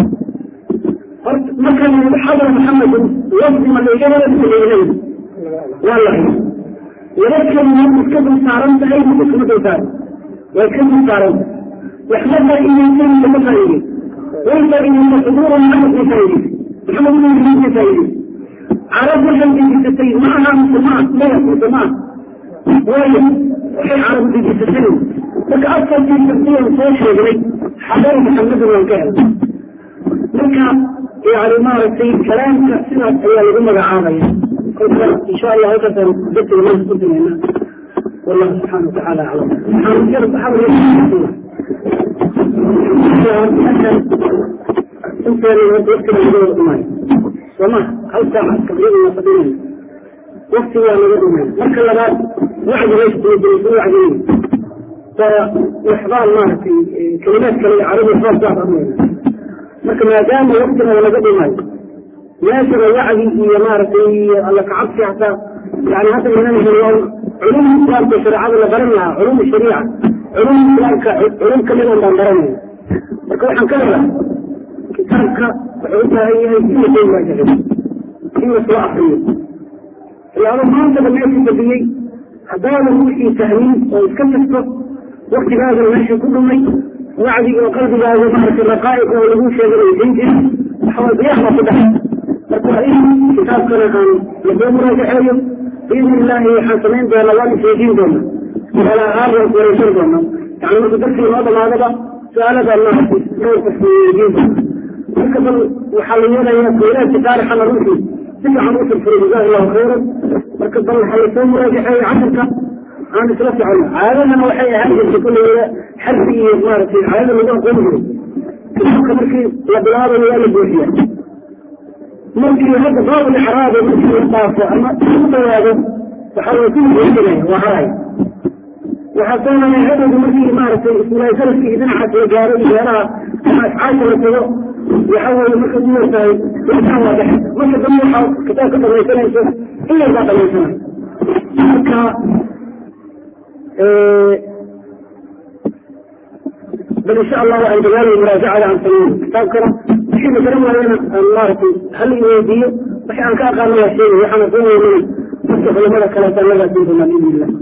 مثلا حضر محمد يصدم الإجابة بالإليه والله ولكن من كتب صارمت أي مكتب صار والكتب صارمت يحمد إليه المتفاعلين وإنت إن حضور محمد مسائلي محمد بن مسائلي عرب الحمد لله معها مسلمات لا يكون سماع وين وحي عرب في التسلم لك أصلا في التسليم سوشي إليه حضر محمد وكان لك يعني maaragtay kalaamka sidaas ayaa lagu magacaabaya kolka insha allah halkaasaan dadka imaan kusinayna والله سبحانه وتعالى أعلم انت وقت الموضوع وما هل ساعة تقريبا صدرين وقت يا مدن مركا لبعض وعد ليس بالجنسية وعدين فإحضار ما في كلمات كلمة عربية خاصة بعض أمرنا مركا ما دام وقتنا ولا قبل ماي ياسر وعدي هي مارتي الله كعبسي حتى يعني هذا من اليوم علوم الإسلام في الشريعة ولا برنا علوم الشريعة علوم الإسلام علوم كلمة من برنا marka waxaan ka helaa kitaabka wuxuu u baahan yahay in la soo waajaho in la soo akriyo ilaalo maanta ba meeshii fadhiyey haddaadan wixii fahmin oo iska jirto waktigaagana meeshii ku dhumay wacdiga oo qalbigaaga maaragtay raqaa'iq oo lagu sheegay aysan jirin waxaa diyaar baa ku dhacay marka waa in kitaabkana aan lasoo muraajaxeeyo biidni illaahi waxaan samayn doonaa waan isweydiin doonaa wala ahaan waan iswareysan doonaa yani marka darkii noo dhamaadaba su-aalada maaragtay dhowrka weydiin marka bal waxaa la yeelayaa weylaadka taarixana runtii si fiican u firfiray jazaa allahu khayran marka bal waxaa lasoo muraajaxeeya casharka aan isla socono caadadana waxay ahaan jirtay kulligeeda xarfi iyo maaragtay caadada lagu aqoon jiray kitaabka markii la bilaabayo waa la buuxiya markii hadda baabul ixraaba markii la dhaafo ama u dhawaado waxaa way ku buuxinaya waa haraya waxaa doonaya hadowda markii maaragtay ismulaay salafkii dhinacaas la gaaro iyo beeraha ama ascaasha la tago waxa weeye marka u yartahay waxaan waa dhex marka dambe waxaa kitaabka dhamaysanayso in yarkaa dhamaysanay marka bal insha allah waxaan dadaalayo muraajacada aan sameyn kitaabkana wixii la garan waayana aan maaragtay hal i weydiiyo wixii aan ka aqaano waa sheegay waxaan aqoon weynana dadka culamada kaleetaan lagaasiin doonaa biidni illah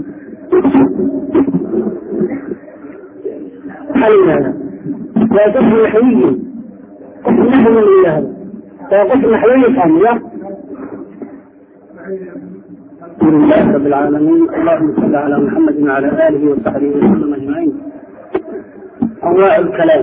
maxaa la yidhahdaa waa dad naxwiyin qof naxwi la yidhaahdo waa qof naxwiyi fahmiya الحمد لله رب العالمين اللهم صل على محمد وعلى اله وصحبه وسلم اجمعين انواع الكلام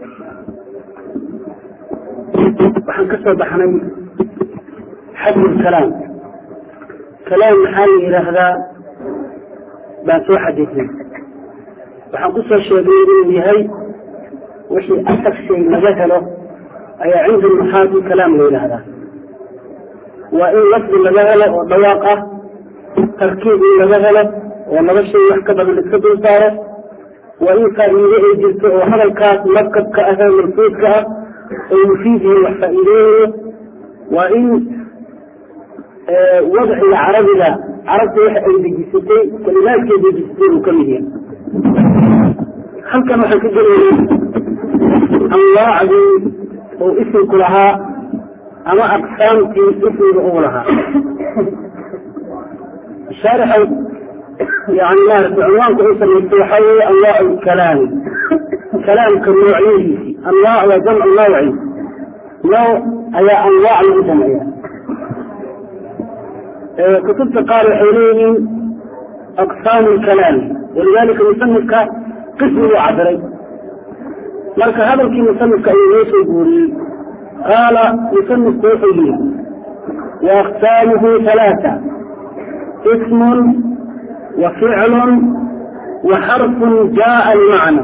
waxaan ka soo baxnay xadmu lkalaam kalaam maxaa la yidhaahdaa baan soo xadidnay waxaan ku soo sheegnay inuu yahay wixii asal shay laga helo ayaa cinda nuxaati kalaam la yidhaahdaa waa in lafdi laga helo oo dhawaaq ah tarkiib in laga helo oo laba shay wax ka badan iska dul saaro waa in faa'iide ay jirto oo hadalkaas markabka ah ee marfuudka ah oo mufiid yahay wax faa'iideynayo waa in wadciga carabiga carabta waxa ay dejisatay kalimaadkay dejisatay uu ka mid yahay halkan waxaan ka gelaynay anwaacdii uu isimku lahaa ama aqsaamtii ismiga uu lahaa shaarixay yani maaragtay cinwaanka u samaystay waxaa weeye anwaac lkalaami kalaamka noocyadiisi anwaac waa jamcu nawci nooc ayaa anwaac lagu jamciya kutubta qaar waxay leeyihiin aqsaamu lkalaami walidalika musanifka qismi buu cabiray marka hadalkii musanifka ayuu noo soo guuriyey qaala musanifku wuxuu yihi waaqsaamuhu halaata ismun wa ficlun wa xarfun jaaa limacna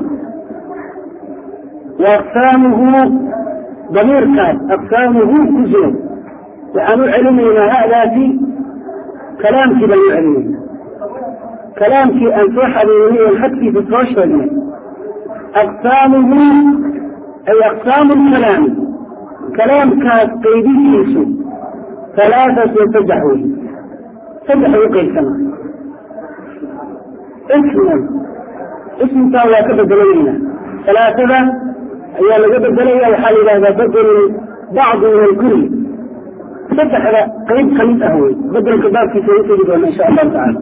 waaqsaamuhu damiirkaas aqsaamuhu ku jiro waxaan u celinaynaa hadaasi kalaamkii baan u celinayna kalaamkii aan soo xabiibinay oon xadkiisa soo sheegnay aqsaamuhu ay aqsaamu lkalaami kalaamkaas qaybihiisu halaatat wa saddex wey saddex u qaybsana isman ismkaa waa ka bedelaynaa halaatada ayaa laga bedelaya waxaa la yidhahdaa bedelu bacdi min alkulli saddexda qayb ka mid ah wey bedelka baabkiisa u tegi doona insha allahu tacaala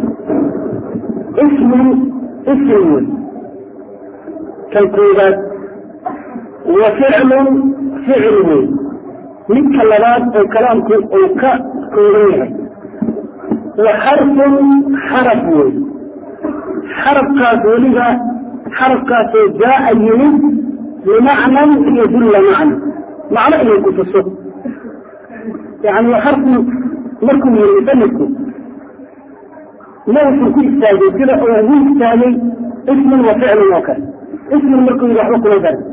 ismun ism wey kan koobaad wa ficlun ficil wey midka labaad oo kalaamku uu ka kooban yahay wa xarfun xaraf wey xarafkaas weliba xarafkaasoo jaaa yimid limacnan yadulla macna macno inay ku tuso yani xarfu markuu yiri musanifku mawxuu ku istaagay sida uu ugu istaagay ismun wa ficlun oo kale ismun markuu yidhi waxba kuma darin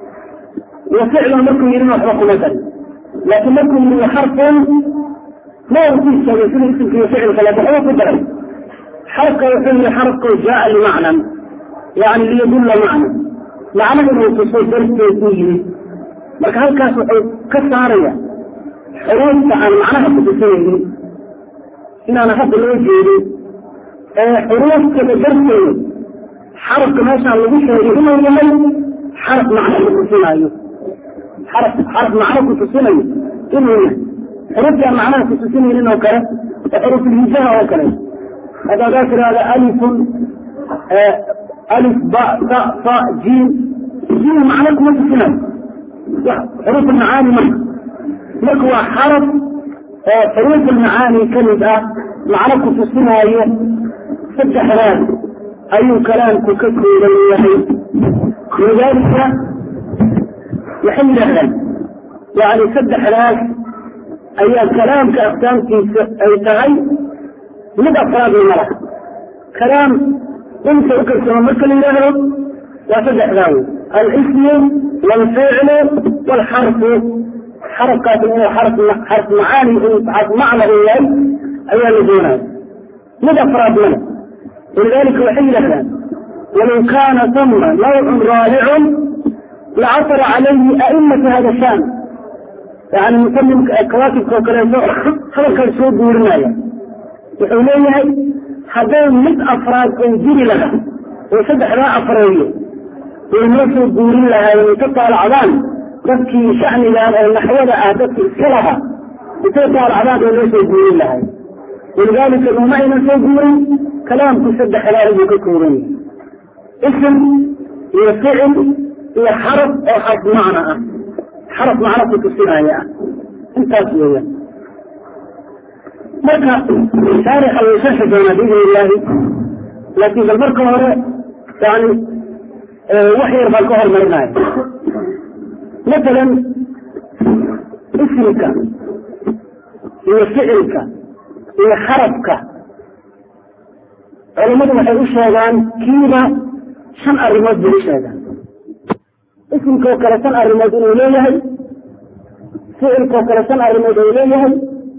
wa ficlun markuu yidhina waxba kuma darin laakiin markuu yidhi xarfun ma uu ku istaagay sida ismka iyo ficilka laakin waxba ku daray xarafka wuxuu yihi xarafku jaa limacnan yani liyadulla macna macnaha inuu tuso darteed u yimid marka halkaas wuxuu ka saaraya xuruufta aan macnaha kutusinaynin inaana hadda loo jeedin ee xuruuftada darteeda xarafka meeshaan lagu sheegay inuu yahay xaraf macno kutusinaayo xaraf xaraf macno kutusinayo inuu yahay xuruuftii aan macnaha kutusinaynin oo kale oo xuruufulhijaha oo kale hadda hadaa tirahda alifun alif ba ta fa jiim jiim macno kuma tusinayo xuruuf almacaani marka marka waa xaraf oo xuruuf almacaani kamid ah macno kutusinaayo saddexdaas ayuu kalaamku ka kooban yahay lidaalika waxay yidhaahdaan yani saddexdaas ayaa kalaamka aqsaamtiisa ay tahay mid afraadna ma laha kalaam inta u karsamo marka la yidhaahdo waa saddexdaa wey alismu waalficlu waalxarfu xarafkaas inuu xarf xarf macaani xarf macna uu yahay ayaa la doonaya mid afraad male walidalika waxay yidhahdaan walow kaana tama nawcun raabicun lacasara calayhi a'imata hada shaan yani musalimka kawaakibka oo kaleeto hadalkaas soo guurinaya wuxuu leeyahay hadday mid afraad oo jiri lahaa oo saddexdaa afreeyo way noo soo guurin lahaayeen inta taalacdaan dadkii shacnigan oo naxwada ah dadki iska lahaa intay taalacdaan way noo soo guurin lahaay walidaalika uma aynan soo guurin kalaamku saddexdaa ayuu ka kooban yahay ism iyo ficil iyo xaraf oo xarf macna ah xaraf macno ku tusinaya ah intaas weeyaan marka shaarixa way sharxi doonaa biidn illaahi laakiin bal marka hore yani wax yar baan ka hormarinaya masalan ismika iyo ficilka iyo xarafka culammadu waxay u sheegaan kiiba shan arrimood bay u sheegaan ismikoo kale shan arrimood inuu leeyahay ficilkoo kale shan arrimood uu leeyahay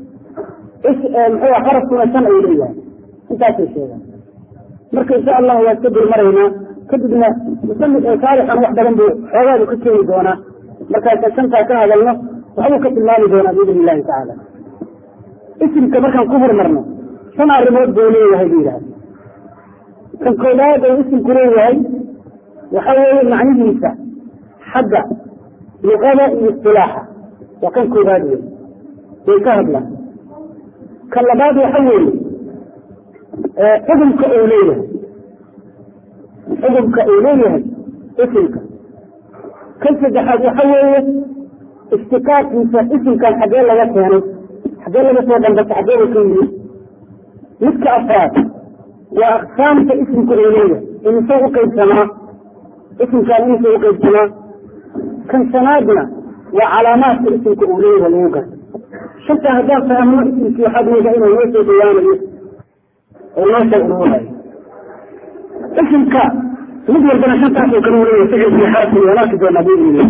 muxuu xarafkuna shan ay leeyahay intaasay sheegaan marka insha allahu waa iska dul maraynaa kadibna musanif saarixan wax badan buu xoogaadu ka keeni doonaa markaasa shantaa ka hadalno waxbuu ka tilmaami doonaa biidn illahi tacaala isimka markaan ku hormarno shan arrimood buu leeyahay bu yidhahda kan koobaad uu isimku leeyahay waxa weeye macnihiisa xagga luqada iyo istilaaxa waa kan koobaad wey way ka hadlaan kan labaad waxa weeye xugumka uu leeyahay xugumka uu leeyahay isimka kan saddexaad waxa weeye istikaadkiisa isimkan xaggee laga keenay xaggee laga soo dhambasa xaggeeda ka yimid midka afraad waa aqsaamta isimka uu leeyahay imisoo u qaybsamaa isimkaan imisoo u qaybsamaa kan shanaadna waa calaamaadka isimka uu leeyahay lagu garta shantaa haddaan fahmno isimkii waxaad moodaa inuu noo soo dhawaanayo oo noo soo ururayo isimka mid walbana shantaasoo kale u leeyahay ficilkii xarafkii waan arki doonaa biidnillah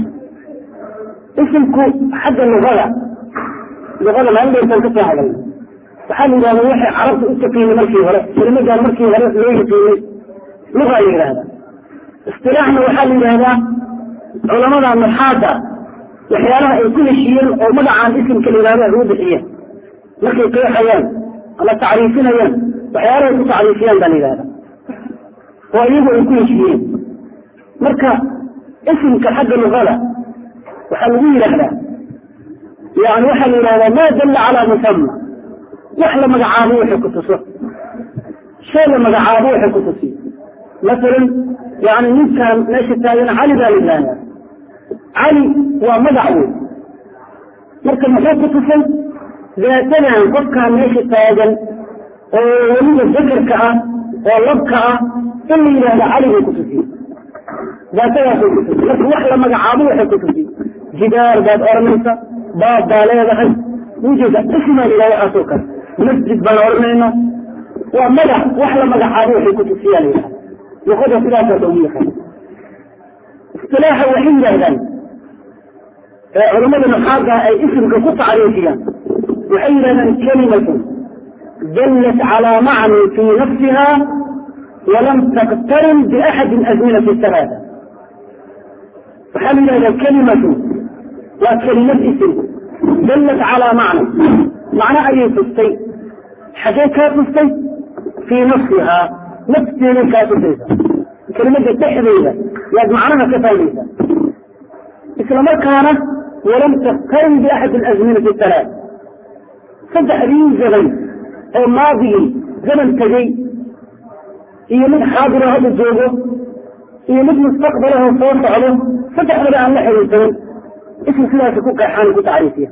isimku xagga luqada luqada maalin dheertaan ka soo hadalna waxaa la yidhahda waxay carabta u taqiinay markii hore kelimadan markii hore loo yaqiinay lugaa la yidhahda istilaaxna waxaa la yidhahdaa culamada nuxaada waxyaalaha ay ku heshiiyeen oo magacaan isimka la yidhahdo ay u bixiyeen markay qeexayaan ama tacriifinayaan waxyaalaha ay ku tacriifiyaan baa la yidhahda oo iyagu ay ku heshiiyeen marka isimka xagga luqada waxaa lagu yidhaahdaa yani waxaa la yidhahdaa ma dalla calaa musama wax la magacaabo waxay ku tuso shay la magacaabo waxay ku tusiyo masalan yani ninkaan meesha taagan cali baa la yidhahdaa cali waa magac wey marka muxuu ku tusay daatadan qofkaan meesha taagan oo weliba zakarka ah oo labka ah in la yidhahda cali bay ku tusiye daatadaasay ku tusiy marka wax la magacaabo waxay ku tusiy jidaar baad oranaysa baab baa leedahay ujeeda ismaa la yidhahda waxaasoo kale masjid baan oranayna waa magac wax la magacaabo waxay ku tusiyaan yidhahda luqada sidaasa loogu yaqaan istilaaxa waxay yidhahdaan culamada nuxaada ay isimka ku tacriifiyaan waxay yidhahdaan kalimatun dallat calaa macnin fii nafsiha walam taqtarin biaxadi azminati halaata waxaa la yidhahdaa kalimatu waa kelimad isim dallat calaa macna macno ayay tustay xaggee kaa tustay fii nafsihaa nafteeday kaa tusaysa kelimadda dhexdeeda yaad macnaha ka fahmaysa isla markaana walam taqtarin biaxadi alazminati halaat saddexdii zaman oo maadigii zaman tegey iyo mid xaadira hadda joogo iyo mid mustaqbalahoo soo socdo saddexdaba aan la xiriirsanin ism sidaasi ku qeexaan ku tacriifiya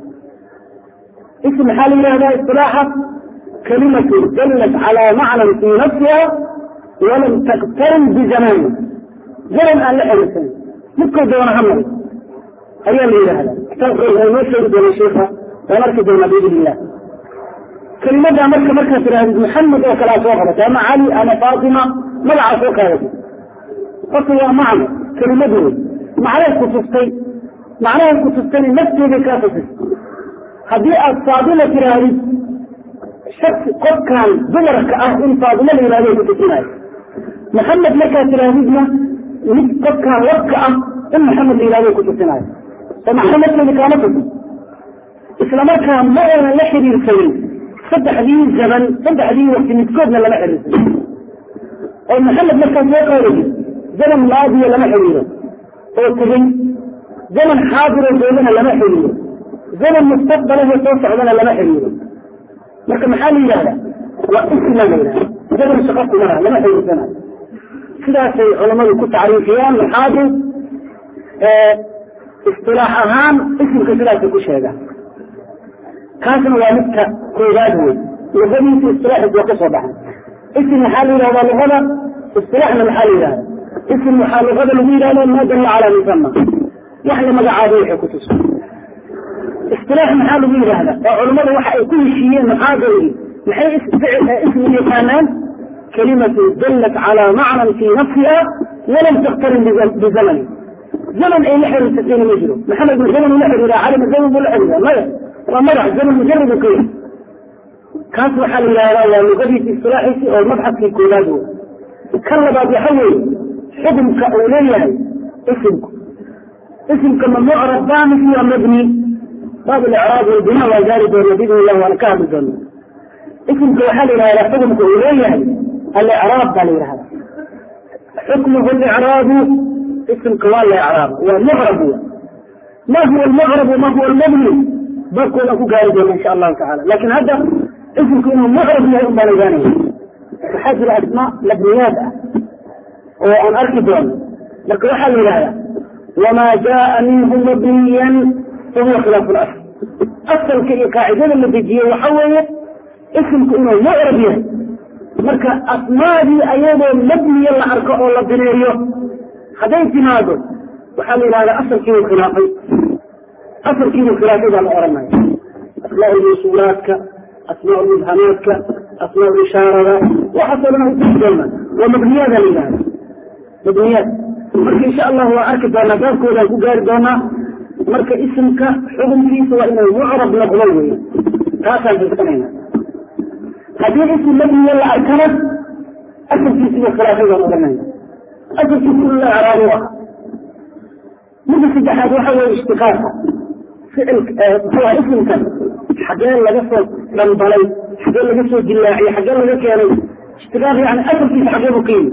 ism maxaa la yidhahdaa isilaaxa kalimatu dallat calaa macnan fii nafsiha walam taqtarin bizamaani zaman aan la xiriirsanin midkoo doona ha mari ayaa la yidhaahdaa kitaabka waa inoo sheegi doona sheika waan arki doonaa biidn illah kelimadaa marka markaad tidhahdid maxamed oo kalea soo qabatay ama cali ama faatima magacaa soo qaadatay horta waa macno kelimad wey macnahay ku tustay macnahay ku tustayna nafteeday kaa tusay haddii aad faadima tidhaahdid shaki qofkan dumarka ah in faadimo la yihahdo ku tusinayo maxamed markaad tidhaahdidna mid qofkan labka ah in maxamed la yihahdo ku tusinayo oo macno nafteeda kaama tusin isla markaa ma aynan la xiriirsanin saddexdii zaman saddexdii wakti midkoodna lama xiriirsan oo maxamed markaa soo qaadayid zaman maadiya lama xiriiro oo tegey zaman xaadiroo joogana lama xiriiro zaman mustaqbalaho soo socdana lama xiriiro marka maxaa la yidhahda waa isma la yidhahda zaman shaqo kumana lama xiriirsanayo sidaasay culamadu ku tacriifiyaan maxaadu istilaax ahaan isimka sidaasay ku sheegaan kaasna waa midka koobaad wey luqadiisa istilaaxiis waa ka soo baxay isim maxaa la yidhahdaa luqada istilaaxna maxaa la yidhahda isim waxaa luqada lagu yidhahda maa dalla calaa musama wax la magacaabo waxay ku tusa istilaax maxaa lagu yidhahda oo culammadu waxa ay ku heshiiyeen maxaadalgi maxay ismi yaqaanaan kalimatu dallat calaa macnan fii nafsiha walam taktarin bizamani zaman ay la xiriirsatayna ma jiro maxamed ma zaman ula xiriiraa cali ma zaman buu la xiriiraa maya waa magac zaman mujarad ka yahay kaas waxaa la yidhahdaa waa luqadiisi istilaaxiisi oo mabxadkii koowaad wey kan labaad waxa weeye xukumka uu leeyahay isimku isimka ma mucrab baa mise waa mabni baab icraab walbina waa gaari doona biidn illah waana ka hadli doona isimka waxaa la yidhahdaa xukumka uu leeyahay alicraab baa la yidhahda xukmuhu licraabu isimka waa la icraaba waa mucrab w ma huwa almucrabu ma huwa almabni baabkoodan ku gaari doona insha allahu tacala lakin hadda isimku inuu mucrab yahay un baan ogaanaya waxaa jira asmaa mabniyaad ah oo aan arki doono marka waxaa la yidhahdaa wamaa jaaa minhu mabniyan fahuwa khilaafu lasl asalka iyo qaacidada la dejiye waxa weeye isimku inuu mucrab yahay marka asmaadii ayadoo mabniya la arko oo la bineeyo hadday timaado waxaa la yidhahdaa asalkiibuu khilaafay asalkiibuu khilaafay baa la oranaya asmaa lmawsuulaadka asmaa mubhamaadka asmaa ishaarada waxaasoo dhan utii doonaa waa mabniyaada la yidhahda mabniyaad marka insha allah waa arki doonaa baabkoodaan ku gaari doonaa marka isimka xukunkiisa waa inuu mucrab noqdo wey taasaan fiirsanayna haddii isim mabniya la arkana asalkiisiibuu khilaafay baan oranayna asalkiisi in la icraab u ah midda saddexaad waxa weye ishtiqaaqa ficil muxuuha isimkan xagee laga soo dhambalay xagee laga soo dilaaciyey xagee laga keenay ishtiqaaq yani asalkiisa xagee buu ka yimi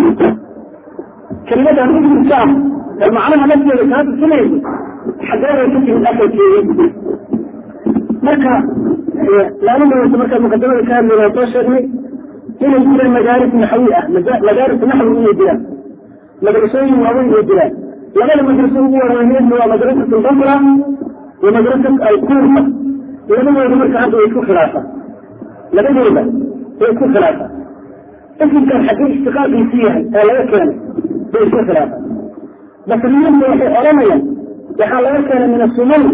kelimadan isimka ah ee macnaha nafteeda kaa tusinaysa xagee bay ka timid asalkeeda marka maalin dhaweysa markaa muqadamada ka hadlayna soo sheegnay inay jiraan madaaris naxwi ah madaaris naxwi inay jiraan madrasooyin waaweyn ay jiraan labada madraso ugu waraweynedna waa madrasat albasra wa madrasat alkuufa labadooda marka hadda way isku khilaafaan labadooda way isku khilaafaan isimkan xaggee ishtiqaaqiisu yahay ee laga keenay way isku khilaafaan basriyiinta waxay odhanayaan waxaa laga keenay min asumuun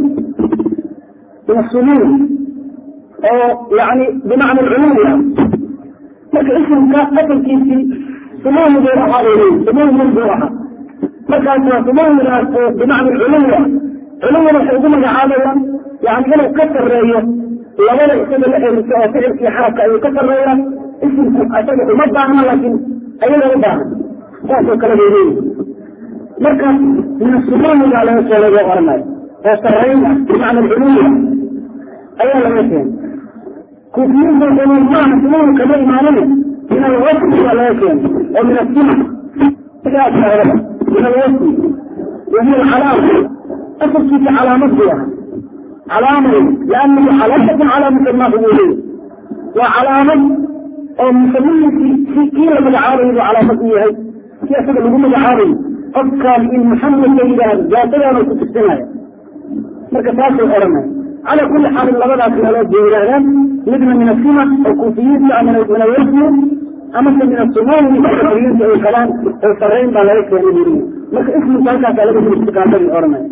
min asumuun oo yani bimacna alcumuum ah marka isimka asalkiisii sumawmi buu ahaa bay leeyihin sumawmin buu ahaa markaas waa sumawmigaas oo bimacna culuwa culuwina waxay ugu magacaabayaan yani inuu ka sarreeyo labada isaga la eriso oo ficilkii xarabka ayuu ka sarreeya isimku isaga uma baahna laakiin ayaga u baahan saasoo kale bay leeyihin marka min asumawmigaa laga keenay buu oranayo oo sarreyn ah bimacna culuwa ayaa laga keenay kuufiyiinta xumaan maaha sumawmi kama imaanin min alwasfi baa laga keenay oo min asima sigaasahda min alwasfi wahiya alcalaama asalkiisa calaamad buu ahaa calaamay liannahu calaamatun calaa musamaahu buu leeyahy waa calaamad oo musamihiisii kii la magacaabayo buu calaamad u yahay kii asaga lagu magacaabayo qofkaan in maxamed la yidhaahdo daatadaanu ku tusinaya marka taasay odhanaya calaa kulli xaalin labadaas meelood bay yidhaahdaan midna min asima oo kuufiyiinta min alwasfi amase min asumawmi kuufiyiinta ay qabaan oo sarreyn baa laga keenay buu leeyahy marka ismika halkaasa laga istiqaamay odhanaya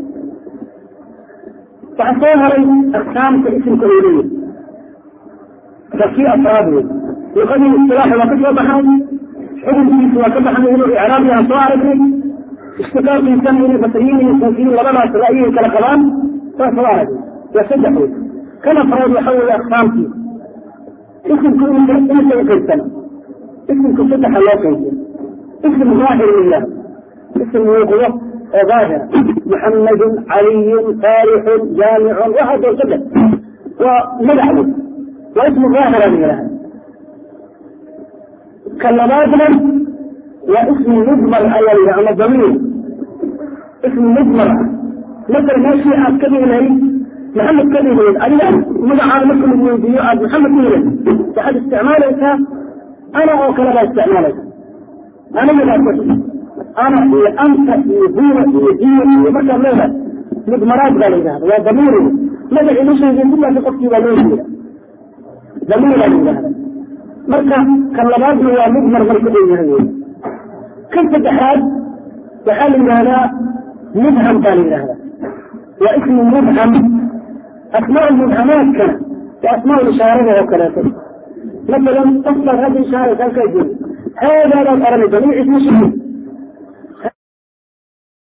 waxaa soo haray aksaamta isimka uu leeyahy fakii afraad wey luqadii istilaaxa waa ka soo baxnay xukunkiisa waa ka baxnay inuu icraabi aan soo aragnay ishtiqaaqiisana inay basriyiin iyo kuufiyiin labadaas ra'yigay kala qabaan waa soo aragnay waa saddex wey kan afraad waxa weeye aksaamtii isimku imisa u qaybsana isimku saddexa loo qaybiya ism zaahir la yidhahdo ism muuqdo oo zaahira muxamedun caliyun saalixun jaamicun waxaa doo saddex waa magac wey waa ismu zaahira la yidhahda ka labaadna waa ismu mujmal ayaa la yidhaha ama damiir ismu mujmal ah masala meeshii aad ka dhigi lahayd maxamed ka dhigi lahayd adiga magacaada marka lagu weydiiyo aad maxamed ku yidhayd waxaad isticmaalaysaa ana oo kale baa isticmaalaysa aniga baa ku ana iyo anta iyo huwa iyo hiya iyo markaad leedahay mudmaraad baa la yidhahda waa damiir magacii ma sheegin sidaasi qofkii baa loo jeeda damiir baa la yidhahda marka kan labaadna waa mudmar marka uu yahay wey kan saddexaad waxaa la yidhahdaa mubham baa la yidhahda waa ismu mubham asmaa mubhamaadkana waa asmaa ishaarada oo kaleeto masalan qof baad hadda ishaaraysa halkaa joogo haadaadaad oranaysa magaciis ma sheegin